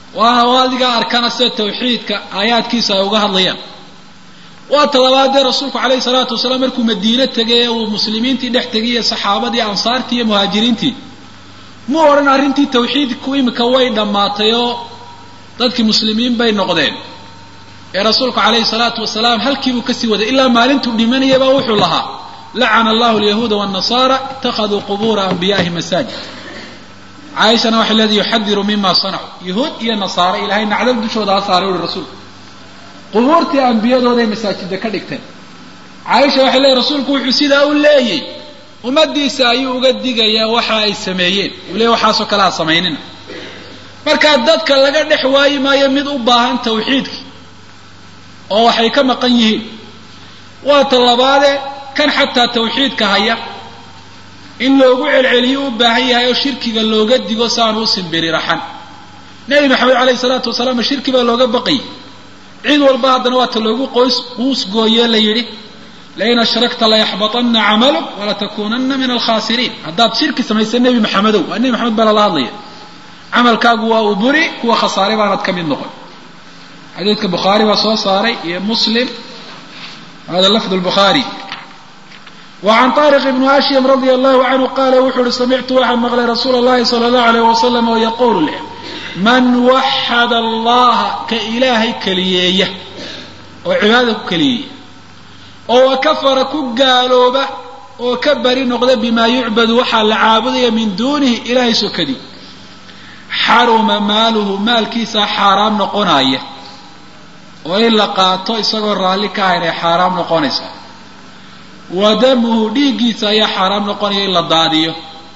waana adigaa arkana sida tawxiidka aayaadkiisa ay uga hadlayaan waa talabaadee rasuulku calayhi salaatu wasalaam markuu madiine tegay ee uu muslimiintii dhex tegay iyo saxaabadii ansaartii iyo muhaajiriintii mu odhan arrintii tawxiidku imika way dhammaatay oo dadkii muslimiin bay noqdeen ee rasuulku calayhi salaatu wasalaam halkiibuu kasii waday ilaa maalintuu dhimanayaba wuxuu lahaa lacana allahu alyahuuda waannasaara ittakhaduu qubuura anbiya'ihi masaajid caaishana waxay leedahay yuxadiru mima sanacuu yahuud iyo nasaare ilahay nacdal dushooda ha saaray uhi rasuulku qubuurtii ambiyadooday masaajida ka dhigteen caaisha waxay leedahy rasuulku wuxuu sidaa u leeyay ummadiisa ayuu uga digayaa waxa ay sameeyeen uu leey waxaasoo kale ha samaynina markaa dadka laga dhex waayi maayo mid u baahan tawxiidki oo waxay ka maqan yihiin waa talabaade kan xataa tawxiidka haya in loogu celceliyo u baahan yahay oo shirkiga looga digo si aanu u simbiri raxan nebi maxamed calayhi salaatu wasalaam shirki baa looga baqayay cid walba haddana waa ta loogu qoys quus gooyee la yidhi lain ashrakta layaxbaطana camaluk walatakunana min alkhasiriin haddaad shirki samaysa nebi maxamedow waa nebi maxamed baa lala hadlaya camalkaagu waa uu buri kuwa khasaaray baanad ka mid noqon xadiidka bukhaari baa soo saaray iyo muslim hada lafd lbukhaari وعن طارق بن هاشم رضي الله عنه قال wuxuu uhi samictu waxaan maqlay rasuul الlahi صلى الله عليه وسلم oo yquul leh man waxad allaha ka ilaahay keliyeeya oo cibaadada ku keliyeeya oo wakafara ku gaalooba oo ka bari noqda bima yucbadu waxaa la caabudaya min dunihi ilahay sokadii xaruma maaluhu maalkiisaa xaaraam noqonaya oo in la qaato isagoo raalli ka ahayn ay xaaraam noqonaysaa wa damuhu dhiiggiisa ayaa xaaraam noqonaya in la daadiyo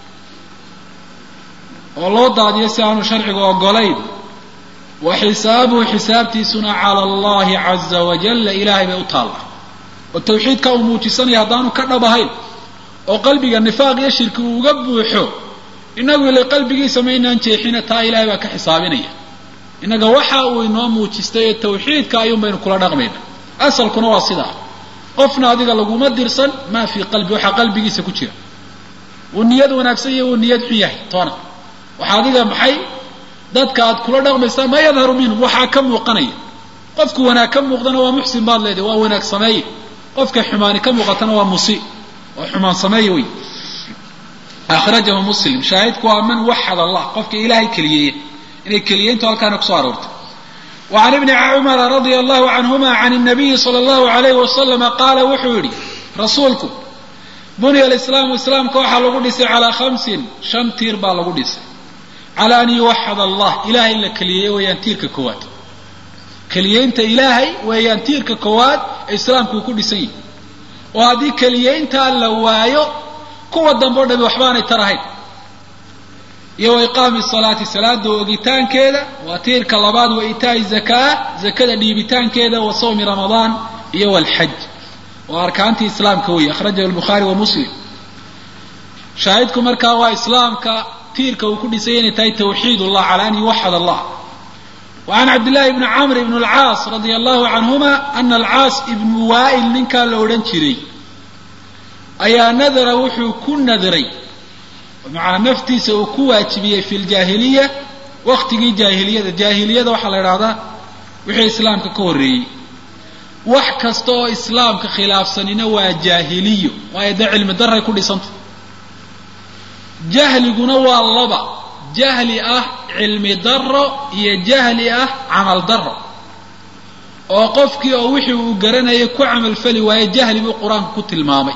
oo loo daadiyo si aanu sharcigu ogolayn wa xisaabuhu xisaabtiisuna cala allahi caza wajalla ilaahay bay u taallaa oo tawxiidka uu muujisanaya haddaanu ka dhab ahayn oo qalbiga nifaaq iyo shirki uu uga buuxo inagu ila qalbigiisa maynaan jeexina taa ilaahay baa ka xisaabinaya innaga waxa uu inoo muujistay ee tawxiidka ayuun baynu kula dhaqmayna asalkuna waa sidaa qofna adiga laguma dirsan maa fii qalbi waxaa qalbigiisa ku jira wuu niyad wanaagsan iyo wuu niyad xun yahay toona waxaa adiga maxay dadka aad kula dhaqmaysaa maa yadharu minhum waxaa ka muuqanaya qofku wanaag ka muuqdana waa muxsin baad leedahay waa wanaag sameeye qofka xumaani ka muuqatana waa musi waa xumaan sameeye wey akhrajahu muslim shaahidku waa man waxad allah qofka ilaahay keliyeeya inay keliyeyntu halkaana kusoo aroortay وعن ابن cمر رضي الله عنهma عن النبي صلى الله عليه وسلم qaala wuxuu yihi rasuulku bunya الإسلام iسlaamka waxaa lagu dhisay calىa خمسin شhan tiir baa lagu dhisay calى an yuwaxad allah ilahay in la keliyeeye weeyaan tiirka koowaad keliyeynta ilaahay weeyaan tiirka koowaad ee islaamku uu ku dhisan yahay oo haddii keliyeyntaa la waayo kuwa dambe o dhami waxbaanay tarahayn iyo wa iqaami salaati salaada ogitaankeeda waa tiirka labaad wa itaa'i zakaa zakada dhiibitaankeeda wa sawmi ramadaan iyo walxaj waa arkaantii islaamka weeye akhrajahu lbukhaari wa muslim shaahidku markaa waa islaamka tiirka uu ku dhisay inay tahay tawxiid ullah cala an yuwaxad allah wa can cabdillahi bni camr ibn alcaas radia allahu canhuma ana alcaas ibnu waa'il ninkaa la odhan jiray ayaa nadara wuxuu ku nadray macanaa naftiisa uu ku waajibiyey fi ljaahiliya waktigii jaahiliyada jaahiliyada waxaa la idhahdaa wixii islaamka ka horreeyey wax kasta oo islaamka khilaafsanina waa jaahiliyo waayo dee cilmi daray ku dhisanta jahliguna waa laba jahli ah cilmi daro iyo jahli ah camal daro oo qofkii oo wixii uu garanayay ku camalfali waaye jahli buu qur-aanku ku tilmaamay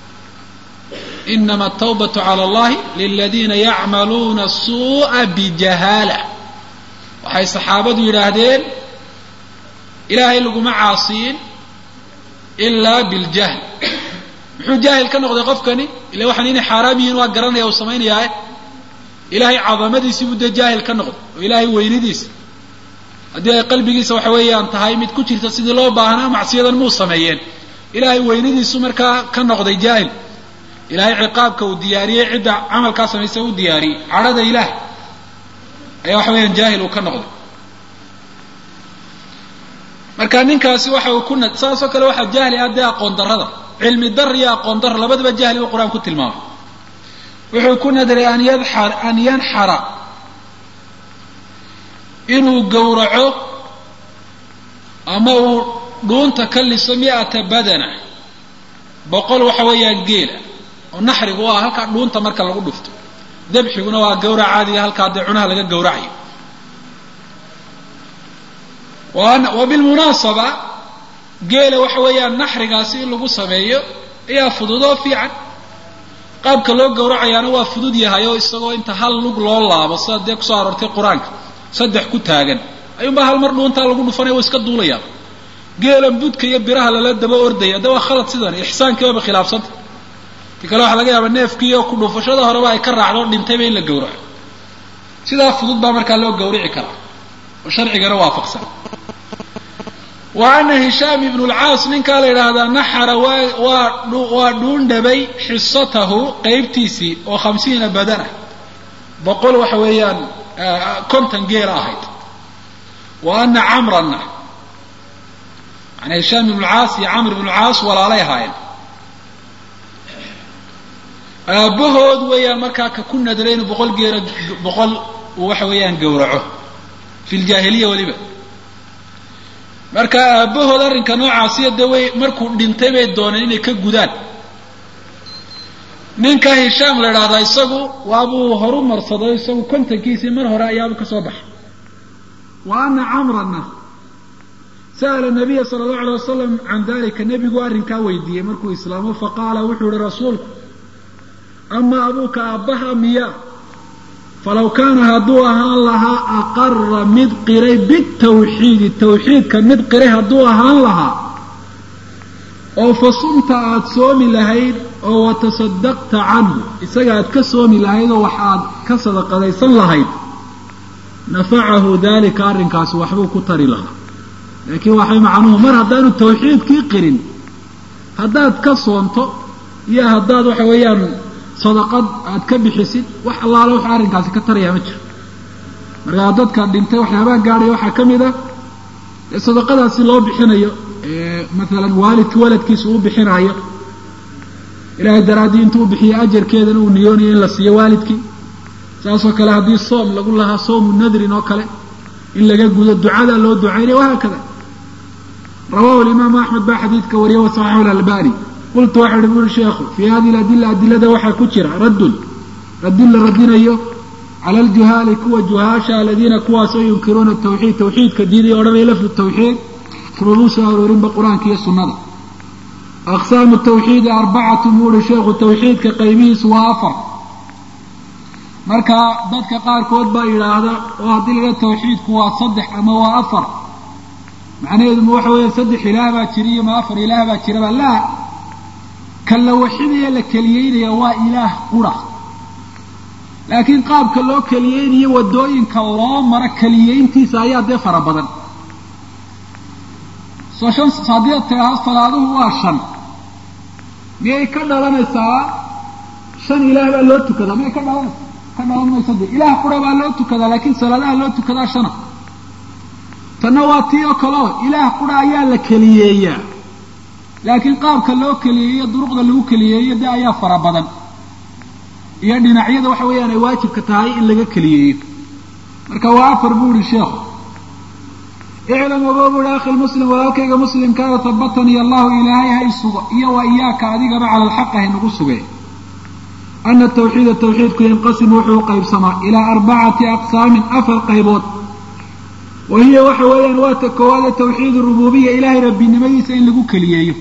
inama atawbatu cala allahi liladiina yacmaluuna suu'a bijahaala waxay saxaabadu yidhaahdeen ilaahay laguma caasiyin ilaa biljahl muxuu jaahil ka noqday qofkani ila waxaan inay xaaraam yihiin waa garanaya uu samaynayaae ilaahay cadamadiisii buu dee jaahil ka noqday oo ilaahay weynidiisa haddii ay qalbigiisa waxa weeyaan tahay mid ku jirta sidii loo baahnaa macsiyadan muu sameeyeen ilaahay weynidiisu markaa ka noqday jaahil ilaahay ciqaabka uu diyaariyey cidda camalkaa samaysa u diyaariyey cadhada ilaah ayaa waxa weeyaan jaahil uu ka noqday marka ninkaasi waxa uu ku nad saasoo kale waxaa jahli ah dee aqoon darrada cilmi dar iyo aqoon dar labadaba jahli buu qur-aan ku tilmaamay wuxuu ku nadray an yadxar an yanxara inuu gowraco ama uu dhuunta ka liso mi-ata badana boqol waxa weeyaan geela oo naxrigu ah halkaa dhuunta marka lagu dhufto dabxiguna waa gawrac caadiga halkaa dee cunaha laga gowracayo wa bilmunaasaba geela waxa weeyaan naxrigaasi in lagu sameeyo ayaa fududoo fiican qaabka loo gowracayaana waa fudud yahay oo isagoo inta hal lug loo laabo sida dee kusoo aroortay qur-aanka saddex ku taagan ayuunbaa hal mar dhuuntaa lagu dhufanaya waa iska duulayaa geelan budka iyo biraha lala daba ordaya de waa khalad sidan ixsaankiibaba khilaafsanta ti kale waxaa laga yaaba neefkiiyo ku dhufashada horeba ay ka raacdo dhintayba in la gowraco sidaa fudud baa markaa loo gawrici karaa oo sharcigana waafaqsan wa ana hishaam ibnu lcaas ninkaa la yidhaahdaa naxara waa waa waa dhuundhabay xisatahu qeybtiisii oo khamsiina badana boqol waxa weeyaan konton geela ahayd wa ana camranna yani hishaam ibnu lcaas iyo camr ibnu lcaas walaalay ahaayeen aabbahood weeyaan markaa ka ku nadray inuu boqol geela boqol uu waxa weeyaan gowraco fi ljaahiliya weliba marka aabbahood arrinka noocaasiya dee way markuu dhintay bay dooneen inay ka gudaan ninka hishaam la idhaahdaa isagu waabuu horu marsaday isagu kontankiisii mar hore ayaaba ka soo baxay wa ana camranna sa'ala nabiya sala allahu alay wasalam can dalika nebigu arrinkaa weydiiyey markuu islaamo faqaala wuxuu yihi rasuulku ama abuuka aabbaha miya falaw kaana hadduu ahaan lahaa aqara mid qiray bitawxiidi tawxiidka mid qiray hadduu ahaan lahaa oo fa sumta aada soomi lahayd oo watasadaqta canhu isaga aad ka soomi lahayd oo wax aad ka sadaqadaysan lahayd nafacahu dalika arrinkaasi waxbuu ku tari lahaa laakiin waxay macnuhu mar haddaanu tawxiidkii qirin haddaad ka soonto iyo haddaad waxa weeyaan sadaqad aad ka bixisid wax allaale wax arrinkaasi ka tarayaa ma jiro markaa dadka dhintay waxyaabaha gaadhaya waxaa ka mid ah ee sadaqadaasi loo bixinayo maalan waalidka waladkiisa uu bixinaayo ilaahay daraaddii intuu bixiyo ajarkeedana uu niyoonayo in la siiyo waalidkii saasoo kale haddii soom lagu lahaa soomu nadrin oo kale in laga gudo ducadaa loo ducaynaya wahaakada rawahu imaamu axmed baa xadiidka wariya wasaxaxu lalbani qultu waxa uhi buri sheekhu fii hadihi ladila adilada waxaa ku jira raddun radin la radinayo cala aljuhaali kuwa juhaasha aladiina kuwaasoo yunkiruuna tawxiid tawxiidka diiday odhanaya lafdu tawxiid kumabuu soo aroorinba qur-aanka iyo sunnada aqsaamu tawxiidi arbacatu buuhi sheekhu tawxiidka qaybihiisu waa afar marka dadka qaarkood baa yidhaahda oo haddii laga tawxiidku waa saddex ama waa afar macnaheedu ma waxa weeye saddex ilaah baa jira iyo ma afar ilaah baa jiraba laa ka la waxidaya la keliyeynaya waa ilaah qura laakiin qaabka loo keliyeynayo waddooyinka loo maro keliyeyntiisa ayaa dee fara badan soo shan haddii tiraa salaaduhu waa shan miyay ka dhalanaysaa shan ilaah baa loo tukadaa miyay ka dhalanaysaa ka dhalan mayso de ilaah qura baa loo tukadaa laakiin salaadaha loo tukadaa shana tanna waa tii oo kaleo ilaah qura ayaa la keliyeeyaa laakiin qaabka loo keliyeeyo duruqda lagu keliyeeyo de ayaa fara badan iyo dhinacyada waxa weeyaan ay waajibka tahay in laga keliyeeyo marka waa afar buu ihi sheekhu iclam ogo buuhi akhi muslim walaalkayga muslimkaada habatanii allahu ilaahay hay sugo iyo wa iyaaka adigaba cala alxaq hay nagu sugee ana tawxiida tawxiidku yanqasimu wuxuu u qaybsamaa ilaa arbacati aqsaamin afar qaybood wa hiya waxa weeyaan waa ta koowaade tawxiid rububiya ilaahay rabbinimadiisa in lagu keliyeeyo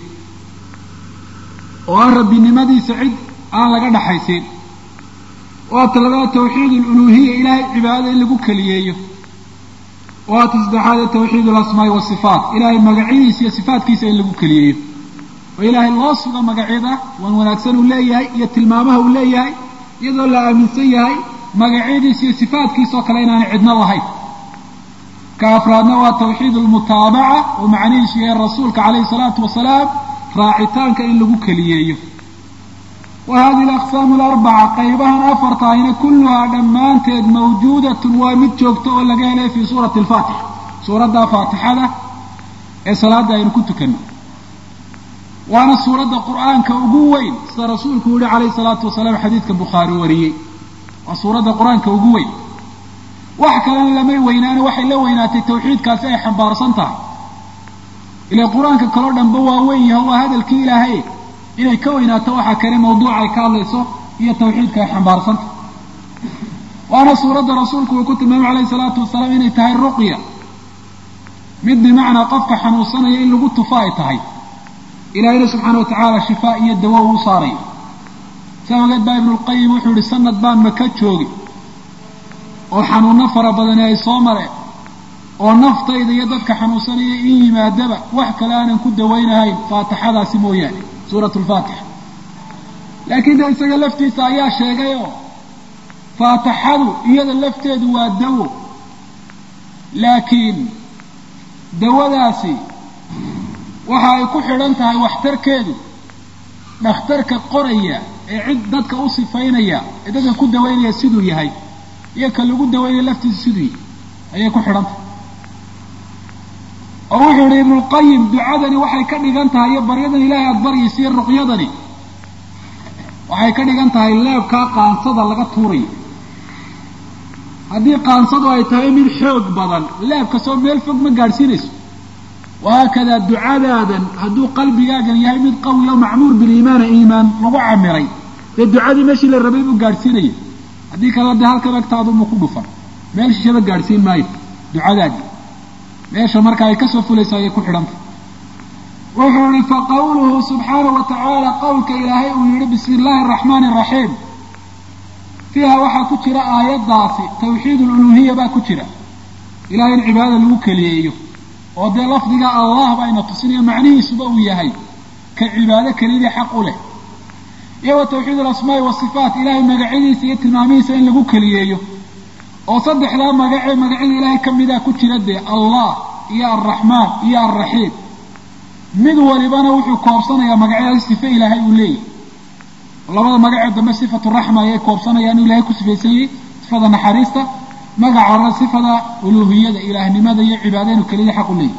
oo aan rabbinimadiisa cid aan laga dhaxaysiin waa ta labaad tawxiid aluluhiya ilaahay cibaadada in lagu keliyeeyo waa ta saddexaade tawxiid alasmaai wasifaat ilaahay magacyadiisa iyo sifaatkiisa in lagu keliyeeyo oo ilaahay loo sugo magacyada wan wanaagsan uu leeyahay iyo tilmaamaha uu leeyahay iyadoo la aaminsan yahay magacyadiisa iyo sifaatkiisa oo kale inaanay cidno lahayn ka afraadna waa tawxiid almutaabaca oo macnihiisu yahay rasuulka calayhi salaatu wasalaam raacitaanka in lagu keliyeeyo wa hadihi alaqsaamu alarbaca qaybahan afartaahina kulluhaa dhammaanteed mawjuudatun waa mid joogto oo laga helay fii suurati alfaatixa suuradda faatixada ee salaadda aynu ku tukanno waana suuradda qur'aanka ugu weyn sida rasuulku yihi calayhi salaatu wasalaam xadiidka bukhaari wariyey waa suuradda qur-aanka ugu weyn wax kalena lamay weynaana waxay la weynaatay tawxiidkaasi ay xambaarsan tahay ila qur-aanka kaloo dhanba waa weyn yaho waa hadalkii ilaahay inay ka weynaato waxaa kale mawduuca ay ka hadlayso iyo tawxiidka ay xambaarsanta waana suuradda rasuulku uu ku tilmaamay calayhi salaatu wasalaam inay tahay ruqya mid bimacnaa qofka xanuunsanaya in lagu tufo ay tahay ilaahayna subxaana wa tacaala shifaa iyo dawo uu saarayo saa ogeed baa ibnulqayim wuxuu yihi sanad baan maka joogi oo xanuuno fara badani ay soo mareen oo naftayda iyo dadka xanuunsanaya in yimaadaba wax kale aanan ku dawaynahayn faatixadaasi mooyaane suurat lfaatixa laakiin de isaga laftiisa ayaa sheegay oo faatixadu iyada lafteedu waa dawo laakiin dawadaasi waxa ay ku xidhan tahay waxtarkeedu dhakhtarka qoraya ee cid dadka u sifaynaya ee dadka ku dawaynaya siduu yahay iyo ka lagu dawaynaya laftiisa siduu yahay ayay ku xidhan tahay oo wuxuu yihi ibnulqayim ducadani waxay ka dhigan tahay iyo baryadan ilaahay aada baryaysa iyo ruqyadani waxay ka dhigan tahay leebkaa qaansada laga tuurayo haddii qaansadu ay tahay mid xoog badan leebkasoo meel fog ma gaadhsiinayso wahaakadaa ducadaadan hadduu qalbigaagan yahay mid qawi o macmuur biliimaana iimaan lagu camiray dee ducadii meeshii la rabay buu gaadhsiinaya haddii kale dee halkan agtaaduma ku dhufan meel shishaba gaadhsiin maayo ducadaadii meesha marka ay kasoo fulayso ayay ku xidhantay wuxuu yihi faqawluhu subxaanahu wa tacaala qowlka ilaahay uu yihi bismi illaahi araxmaani araxiim fiiha waxaa ku jira aayaddaasi tawxiid ululuhiya baa ku jira ilahay in cibaadada lagu keliyeeyo oo dee lafdiga allah bayna tusinayo macnihiisuba uu yahay ka cibaado keliyadii xaq u leh iyo wa tawxiid alasmaa'i wasifaat ilahay magacyadiisa iyo tilmaamihiisa in lagu keliyeeyo oo saddexdaa magacee magacyada ilaahay ka midaa ku jira dee allah iyo alraxmaan iyo alraxiim mid walibana wuxuu koobsanayaa magacyadaas sife ilaahay uu leeyahy labada magacee dambe sifatu raxma ayay koobsanayaan inuu ilahay ku sifaysan yahay sifada naxariista magaca horena sifada uluuhiyada ilaahnimada iyo cibaada inuu keliyada xaq u leeyahy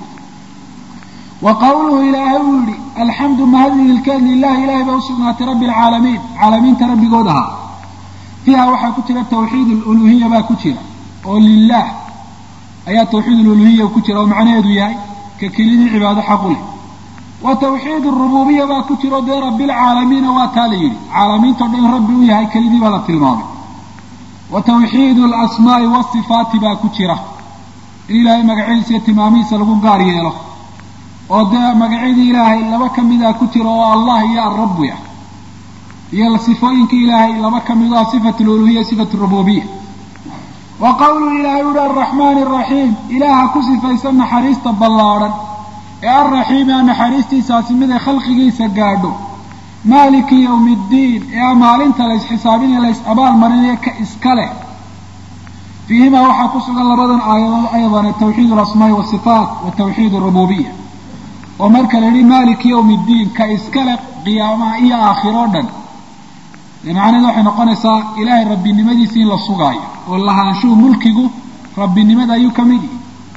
wa qawluhu ilaahay uu yihi alxamdu mahadlilkeed lilahi ilahay baa usugnaatay rabbi alcaalamiin caalamiinta rabbigood ahaa fiiha waxaa ku jira tawxiid aluluhiya baa ku jira oo lilah ayaa tawxiid aluluhiya ku jira oo macnaheedu yahay ka keliyadii cibaado xaq u leh wa tawxiid arububiya baa ku jira oo dee rabbilcaalamiina waa taa la yidhi caalamiinta o dhan in rabbi u yahay kelidii baa la tilmaamay wa tawxiid alasmaa'i wasifaati baa ku jira in ilaahay magacyadiisa iyo tilmaamihiisa lagu gaar yeelo oo dee magacyadii ilaahay laba ka mida ku jira oo allah iyo alrabu ah iyo sifooyinka ilaahay laba ka mid ah sifat aluluhiya sifat rububiya wa qawluhu ilaahay uhi alraxmaani araxiim ilaaha ku sifaysan naxariista ballaadhan ee alraxiimi a naxariistiisaasi mid ay khalqigiisa gaadho maaliki yowmi ddiin ee a maalinta la ysxisaabinaya la ys abaal marinayo ka iska leh fiihimaa waxaa ku sugan labadan aayadood aydan tawxiid alasmaa'i wasifaat wa tawxiid arububiya oo marka la yihi maaliki yowmi ddiin ka iska leh qiyaamaha iyo aakhiro dhan dee macnaheed waxay noqonaysaa ilaahay rabbinimadiisa in la sugaayo oo lahaanshuhu mulkigu rabbinimada ayuu ka mid yihi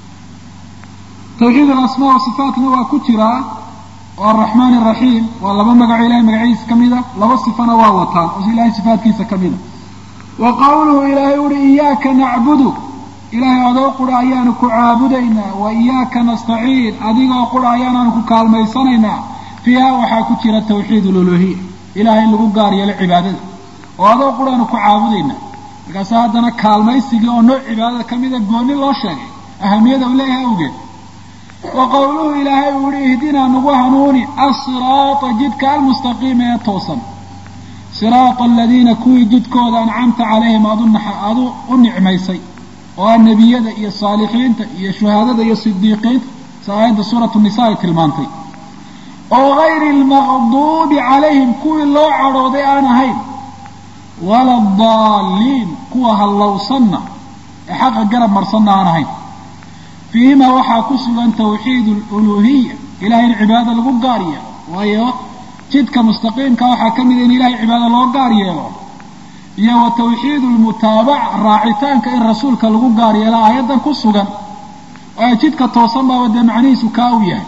tawxiid alasmaa wasifaatna waa ku jiraa oo araxmaan araxiim waa laba magaco ilahay magacyadiisa ka mida laba sifana waa wataan oo ilahay sifaatkiisa ka mida wa qawluhu ilaahay uhi iyaaka nacbudu ilaahay adoo qura ayaanu ku caabudaynaa wa iyaaka nastaciin adigoo qura ayaanaanu ku kaalmaysanaynaa fiiha waxaa ku jira tawxiid aluluhiya ilahay in lagu gaar yeelo cibaadada oo adoo quraanu ku caabudaynaa markaasa haddana kaalmaysigii oo nooc cibaadada ka mida gooni loo sheegay ahamiyada u leeyahay awgeed wa qowluhu ilaahay uu yihi ihdinaa nagu hanuuni asiraata jidka almustaqiima ee toosan siraata aladiina kuwii jidkooda ancamta calayhim aadu u nicmaysay oo ah nebiyada iyo saalixiinta iyo shuhaadada iyo sidiiqiinta si aayadda suuratu nisa ay tilmaantay oo gayri almaqduubi calayhim kuwii loo cadhooday aan ahayn wala adaalliin kuwa hallowsanna ee xaqa garab marsanna aan ahayn fiihimaa waxaa ku sugan tawxiid aluluhiya ilahay in cibaadada lagu gaar yeelo waayo jidka mustaqiimka waxaa ka mida in ilahay cibaada loo gaar yeelo iyo wa tawxiid almutaabaca raacitaanka in rasuulka lagu gaar yeelo aayaddan ku sugan waayo jidka toosan baaba dee macnihiisu kaa u yahay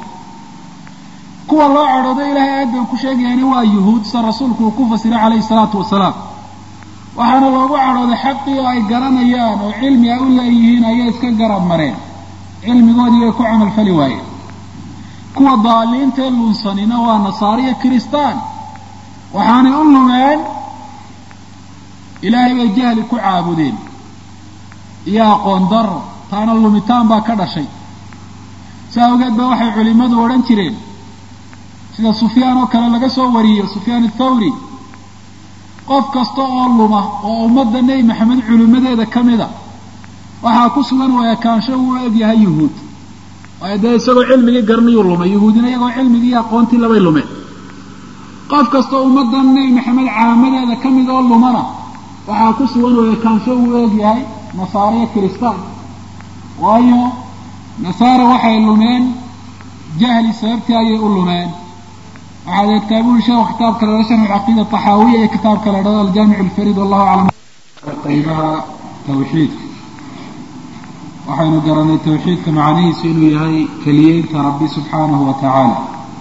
kuwa loo cadhoodo ilahay aayaddan ku sheegayani waa yuhuud sida rasuulku uu ku fasiray calayhi salaatu wasalaam waxaana loogu cadhooday xaqii oo ay garanayaan oo cilmi a u leeyihiin ayay iska garab mareen cilmigoodii bay ku camalfali waayeen kuwa daaliintae lunsanina waa nasaariya kiristaan waxaanay u lumeen ilaahay bay jahli ku caabudeen iyo aqoon daro taana lumitaan baa ka dhashay si awgeed ba waxay culimmadu odhan jireen sida sufyaan oo kale laga soo wariyo sufyaan athawri qof kasta oo luma oo ummadda nebi maxamed culimmadeeda ka mida waxaa ku sugan waa ekaansho uu egyahay yuhuud waayo dee isagoo cilmigii garniyuu lumay yuhuudina iyagoo cilmigii iyo aqoontii labay lumeen qof kastoo ummaddan nebi maxamed caamadeeda ka mid oo lumana waxaa ku sugan oo ekaansho uu egyahay nasaariyo kiristaan waayo nasaara waxay lumeen jahli sababtii ayay u lumeen waxaad eegtaa buri sheekhu kitaabka la dhahdo sharx alcaqiida taxaawiya iyo kitaabka la dhahdo aljaamic alfariid wallahu aclam qaybaha tawxiidka waxaynu garanay tawxiidka macnihiisu inuu yahay keliyeynta rabbi subxaanahu wa tacaala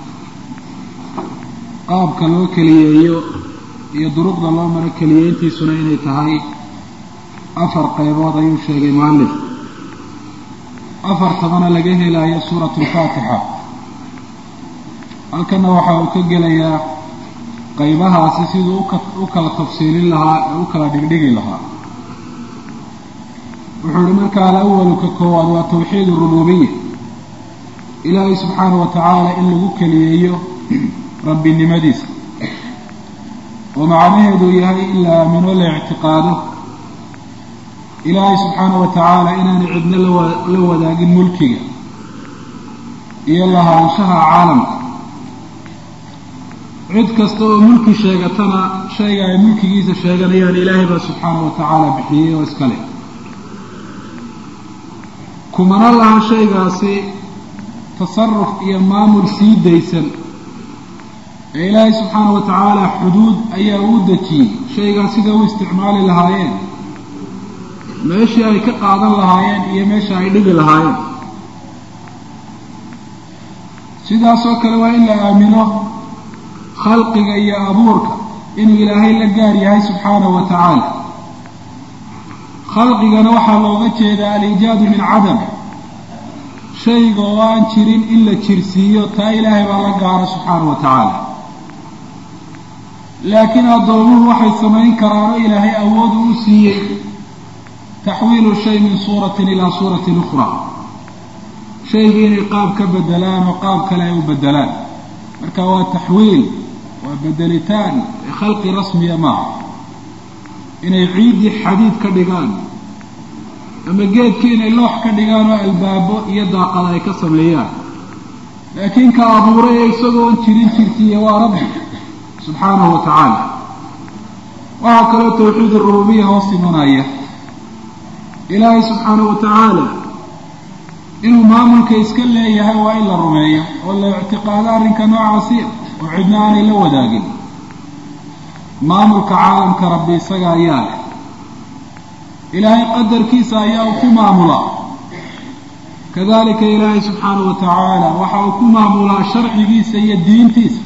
qaabka loo keliyeeyo iyo duruqda loo maro keliyeyntiisuna inay tahay afar qaybood ayuu sheegay mualif afartabana laga helayo suuratu alfaatixa halkana waxa uu ka gelayaa qaybahaasi siduu u kala tafsiilin lahaa ee u kala dhigdhigi lahaa wuxuu ihi marka alawalu ka koowaad waa tawxiid arububiya ilaahay subxaanahu wa tacaala in lagu keliyeeyo rabbinimadiisa oo macnaheedu yahay in la aamino la ictiqaado ilaahay subxaanahu wa tacaala inaanay cidno la wadaagin mulkiga iyo lahaanshaha caalamka cid kasta oo mulki sheegatana shayga ay mulkigiisa sheeganayaan ilaahay baa subxaanahu wa tacaala bixiyey oo iska leh kumana laha shaygaasi tasaruf iyo maamul sii daysan ee ilaahay subxaana wa tacaala xuduud ayaa uu dejiyey shaygaas sida u isticmaali lahaayeen meeshii ay ka qaadan lahaayeen iyo meesha ay dhigi lahaayeen sidaasoo kale waa in la aamino khalqiga iyo abuurka inuu ilaahay la gaar yahay subxaanahu wa tacaala khalqigana waxaa looga jeedaa aliijaadu min cadam shayga oo aan jirin in la jirsiiyo taa ilaahay baa la gaara subxaanahu wa tacaala laakiin addoomuhu waxay samayn karaanoo ilaahay awood uu siiyey taxwiilu shay min suuratin ilaa suuratin ukhraa shaygii inay qaab ka bedelaan oo qaab kale ay u bedelaan marka waa taxwiil waa bedelitaan ee khalqi rasmiya maaha inay ciiddii xadiid ka dhigaan ama geedkii inay loox ka dhigaan oo albaabo iyo daaqada ay ka sameeyaan laakiin ka abuuray ee isagoon jirin jirtiiya waa rabbi subxaanahu wa tacaala waxaa kaloo tawxiid arububiya hoos imanaya ilaahay subxaanahu wa tacaala inuu maamulka iska leeyahay waa in la rumeeyo oo la ictiqaado arrinka noocaasi oo cidna aanay la wadaagin maamulka caalamka rabbi isaga ayaa leh ilaahay qadarkiisa ayaa uu ku maamulaa kadalika ilaahay subxaanahu wa tacaala waxa uu ku maamulaa sharcigiisa iyo diintiisa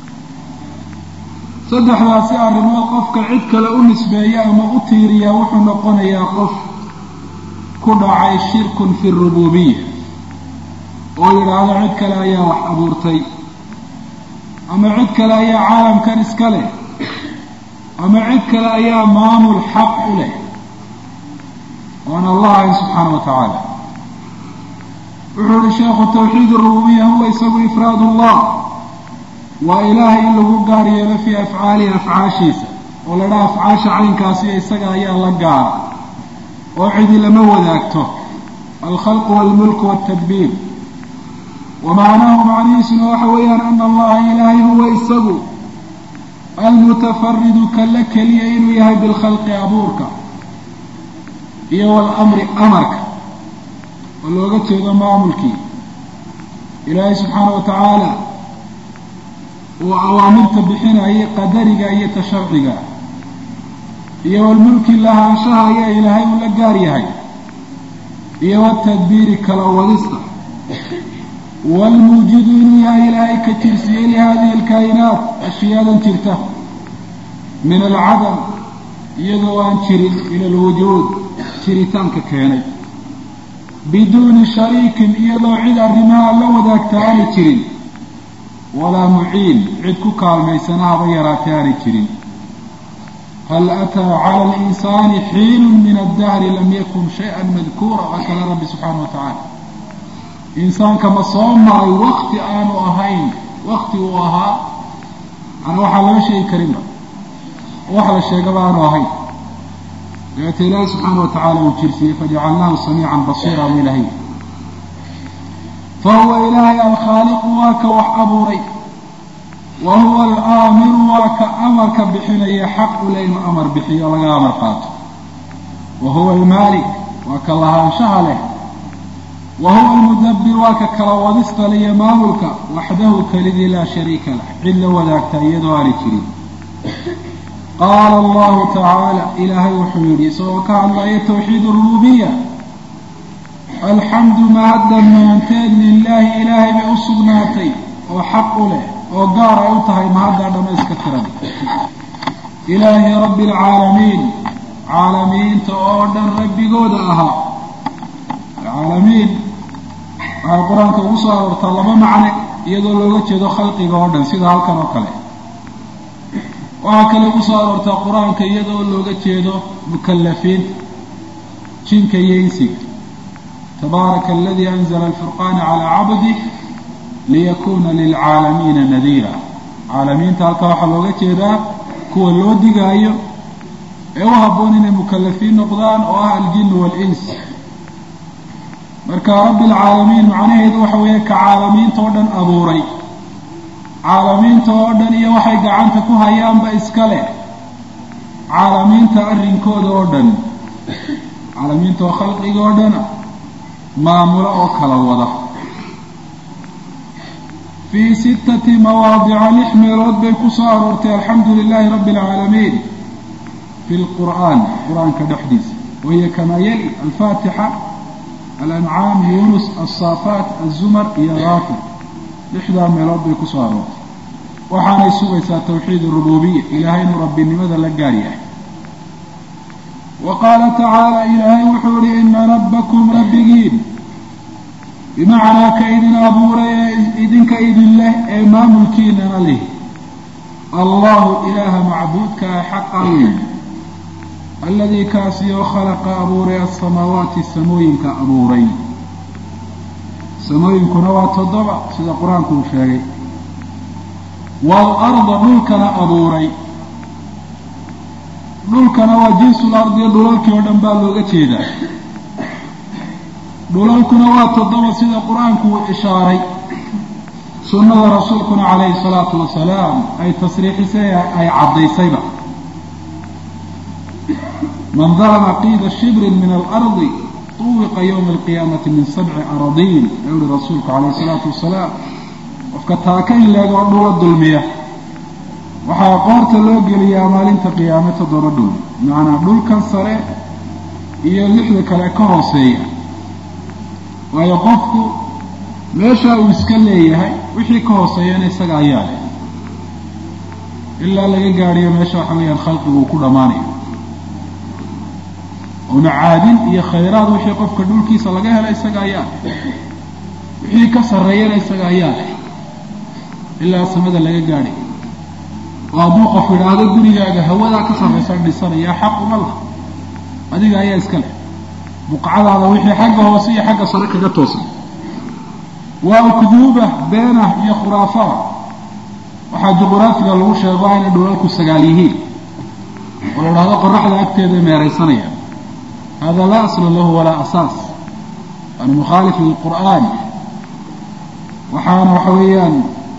saddexdaasi arrimood qofka cid kale u nisbeeya ama u tiiriya wuxuu noqonayaa qof ku dhacay shirkun fi rububiya oo yidhaahdo cid kale ayaa wax abuurtay ama cid kale ayaa caalamkan iska leh ama cid kale ayaa maamul xaq u leh oon allah ahayn subxaana wa tacaala wuxuu uhi sheekhu tawxiid arububiya huwa isagu ifraad allah waa ilaahay in lagu gaar yeelo fii afcaalihi afcaashiisa oo la dhaha afcaasha caynkaasi isaga ayaa la gaara oo cidi lama wadaagto alkhalqu walmulku waltadbiir wa macnaahu macnihiisuna waxa weeyaan ana allaha ilaahay huwa isagu almutafaridu kala keliya inuu yahay bilkhalqi abuurka iyo walamri amarka oo looga jeedo maamulkii ilaahay subxaana wa tacaala uu awaamirta bixinayay qadariga iyo tasharciga iyo walmulki lahaanshaha ayaa ilaahay uu la gaar yahay iyo watadbiiri kala wadista waalmuujidu inuu yahay ilaahay ka jirsiiyey lihadihi alkaa'inaat ashiyaadan jirta min alcadam iyadoo aan jirin ila alwujuud jiritaanka keenay biduuni shariikin iyadoo cid arrimaha la wadaagta aanay jirin walaa muciin cid ku kaalmaysana haba yaraatay aanay jirin hal ataa cala alinsaani xiinun min addahri lam yakun shay-an madkuura waa kale rabbi subxaana wa tacaala insaanka ma soo maray wakti aanu ahayn wakti uu ahaa ana waxaa lama sheegi karinba wax la sheegaba aanu ahayn dabeeta ilaahi subxaana wa tacaala uu jirsiiyey fajacalnaahu samiican basiira u ilahay fa huwa ilaahay alkhaaliqu waa ka wax abuuray wa huwa alaamiru waa ka amarka bixinaya xaq u le inuu amar bixiyo laga amar qaato wa huwa almaalik waa ka lahaanshaha leh wa huwa almudabbir waa ka kala wadista liyo maamulka waxdahu kelidii laa shariika lah cid la wadaagta iyadoo aanay jirin qaala allahu tacaala ilaahay wuxuu yidhi isagoo ka hadlaya tawxiid rububiya alxamdu mahad dhammaanteed lilaahi ilaahay bay u sugnaatay oo xaq u leh oo gaar ay u tahay mahaddaa dhammayska tiran ilaahi rabbi alcaalamiin caalamiinta oo dhan rabbigooda ahaa caalamiin waxay qur-aanka ugu soo aroortaa laba macne iyadoo looga jeedo khalqiga oo dhan sida halkan oo kale waxaa kale ugu soo aroortaa qur-aanka iyadoo looga jeedo mukallafiinta jinka iyo insiga tabaaraka aladii anzala alfurqaana calaa cabdih liyakuna lilcaalamiina nadiira caalamiinta halkaa waxaa looga jeedaa kuwa loo digaayo ee u habboon inay mukallafiin noqdaan oo ah aljin waalins marka rabbi alcaalamiin macnaheedu waxa weeye ka caalamiinta oo dhan abuuray caalamiinta oo dhan iyo waxay gacanta ku hayaanba iska leh caalamiinta arrinkooda oo dhan caalamiinta oo khalqiga oo dhana maamulo oo kala wada fii sittati mawaadica lix meelood bay ku soo aroortay alxamdu lilaahi rabbi alcaalamiin fi lqur'aan qur-aanka dhexdiisa wahiya kamaa yali alfaatixa alancaam yunus alsaafaat azumar iyo haafir lixdaa meelood bay ku soo aroortay waxaanay sugaysaa tawxiid rububiya ilaahay inuu rabbinimada la gaar yahay wa qaala tacaala ilaahay wuxuu yihi ina rabbakum rabbigiin bimacnaa ka idin abuuray ee idinka idin leh ee maamulkiinana leh allahu ilaaha macbuudka ah xaqa weyn alladii kaasi oo khalaqa abuuray asamaawaati samooyinka abuuray samooyinkuna waa toddoba sida qur-aanku uu sheegay waalarda dhulkana abuuray dhulkana waa jinsul ardiyo dhulalkii oo dhan baa looga jeedaa dhulalkuna waa toddoba sida qur-aanku uu ishaaray sunnada rasuulkuna calayhi salaatu wasalaam ay tasriixisay ay caddaysayba man dalama qiida shibrin min alardi tuwiqa yowma alqiyaamati min sabci aradiin ee uhi rasuulku calayhi salaatu wasalaam qofka taaka in leegoo dhula dulmiya waxaa qoorta loo geliyaa maalinta qiyaame toddoba dhul macanaa dhulkan sare iyo lixda kale ka hooseeya waayo qofku meeshaa uu iska leeyahay wixii ka hooseeyana isaga ayaa leh ilaa laga gaadhiyo meesha waxa weeyaan khalqigu uu ku dhammaanayo oo macaadin iyo khayraad wixii qofka dhulkiisa laga hela isaga ayaa leh wixii ka sarreeyana isaga ayaa leh ilaa samada laga gaadhay oo hadduu qof idhaahdo gurigaaga hawadaa ka sarraysa dhisanaya xaq uma laha adiga ayaa iska leh buqcadaada wixii xagga hoose iyo xagga sare kaga toosan waa ukduuba beenah iyo khuraafaad waxaa juquraafiga lagu sheego inay dhulalku sagaal yihiin oo la idhahdo qoraxda agteeda meeraysanaya hada laa asla lahu walaa asaas waana mukhaalif lilqur'aan waxaana waxa weeyaan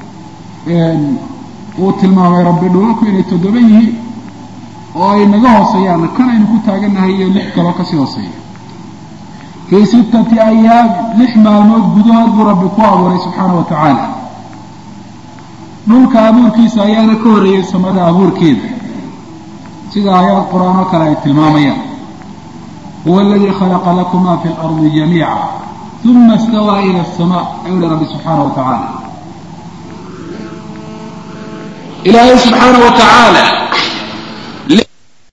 uu tilmaamay rabbi dhulalku inay toddoba yihiin oo ay naga hooseeyaan kan aynu ku taagannahay iyo lix kaloo kasii hooseeya fii sittati ayaam lix maalmood gudahood buu rabbi ku abuuray subxaana wa tacaala dhulka abuurkiisa ayaana ka horreeyey samada abuurkeeda sida aayaad qur-aan oo kale ay tilmaamayaan huwa aladii khalaqa lakum ma fi lardi jamiica uma istawaa ila asamaa ayuu hi rabbi subxaana wa tacaala ilaahay subxaana wa tacaala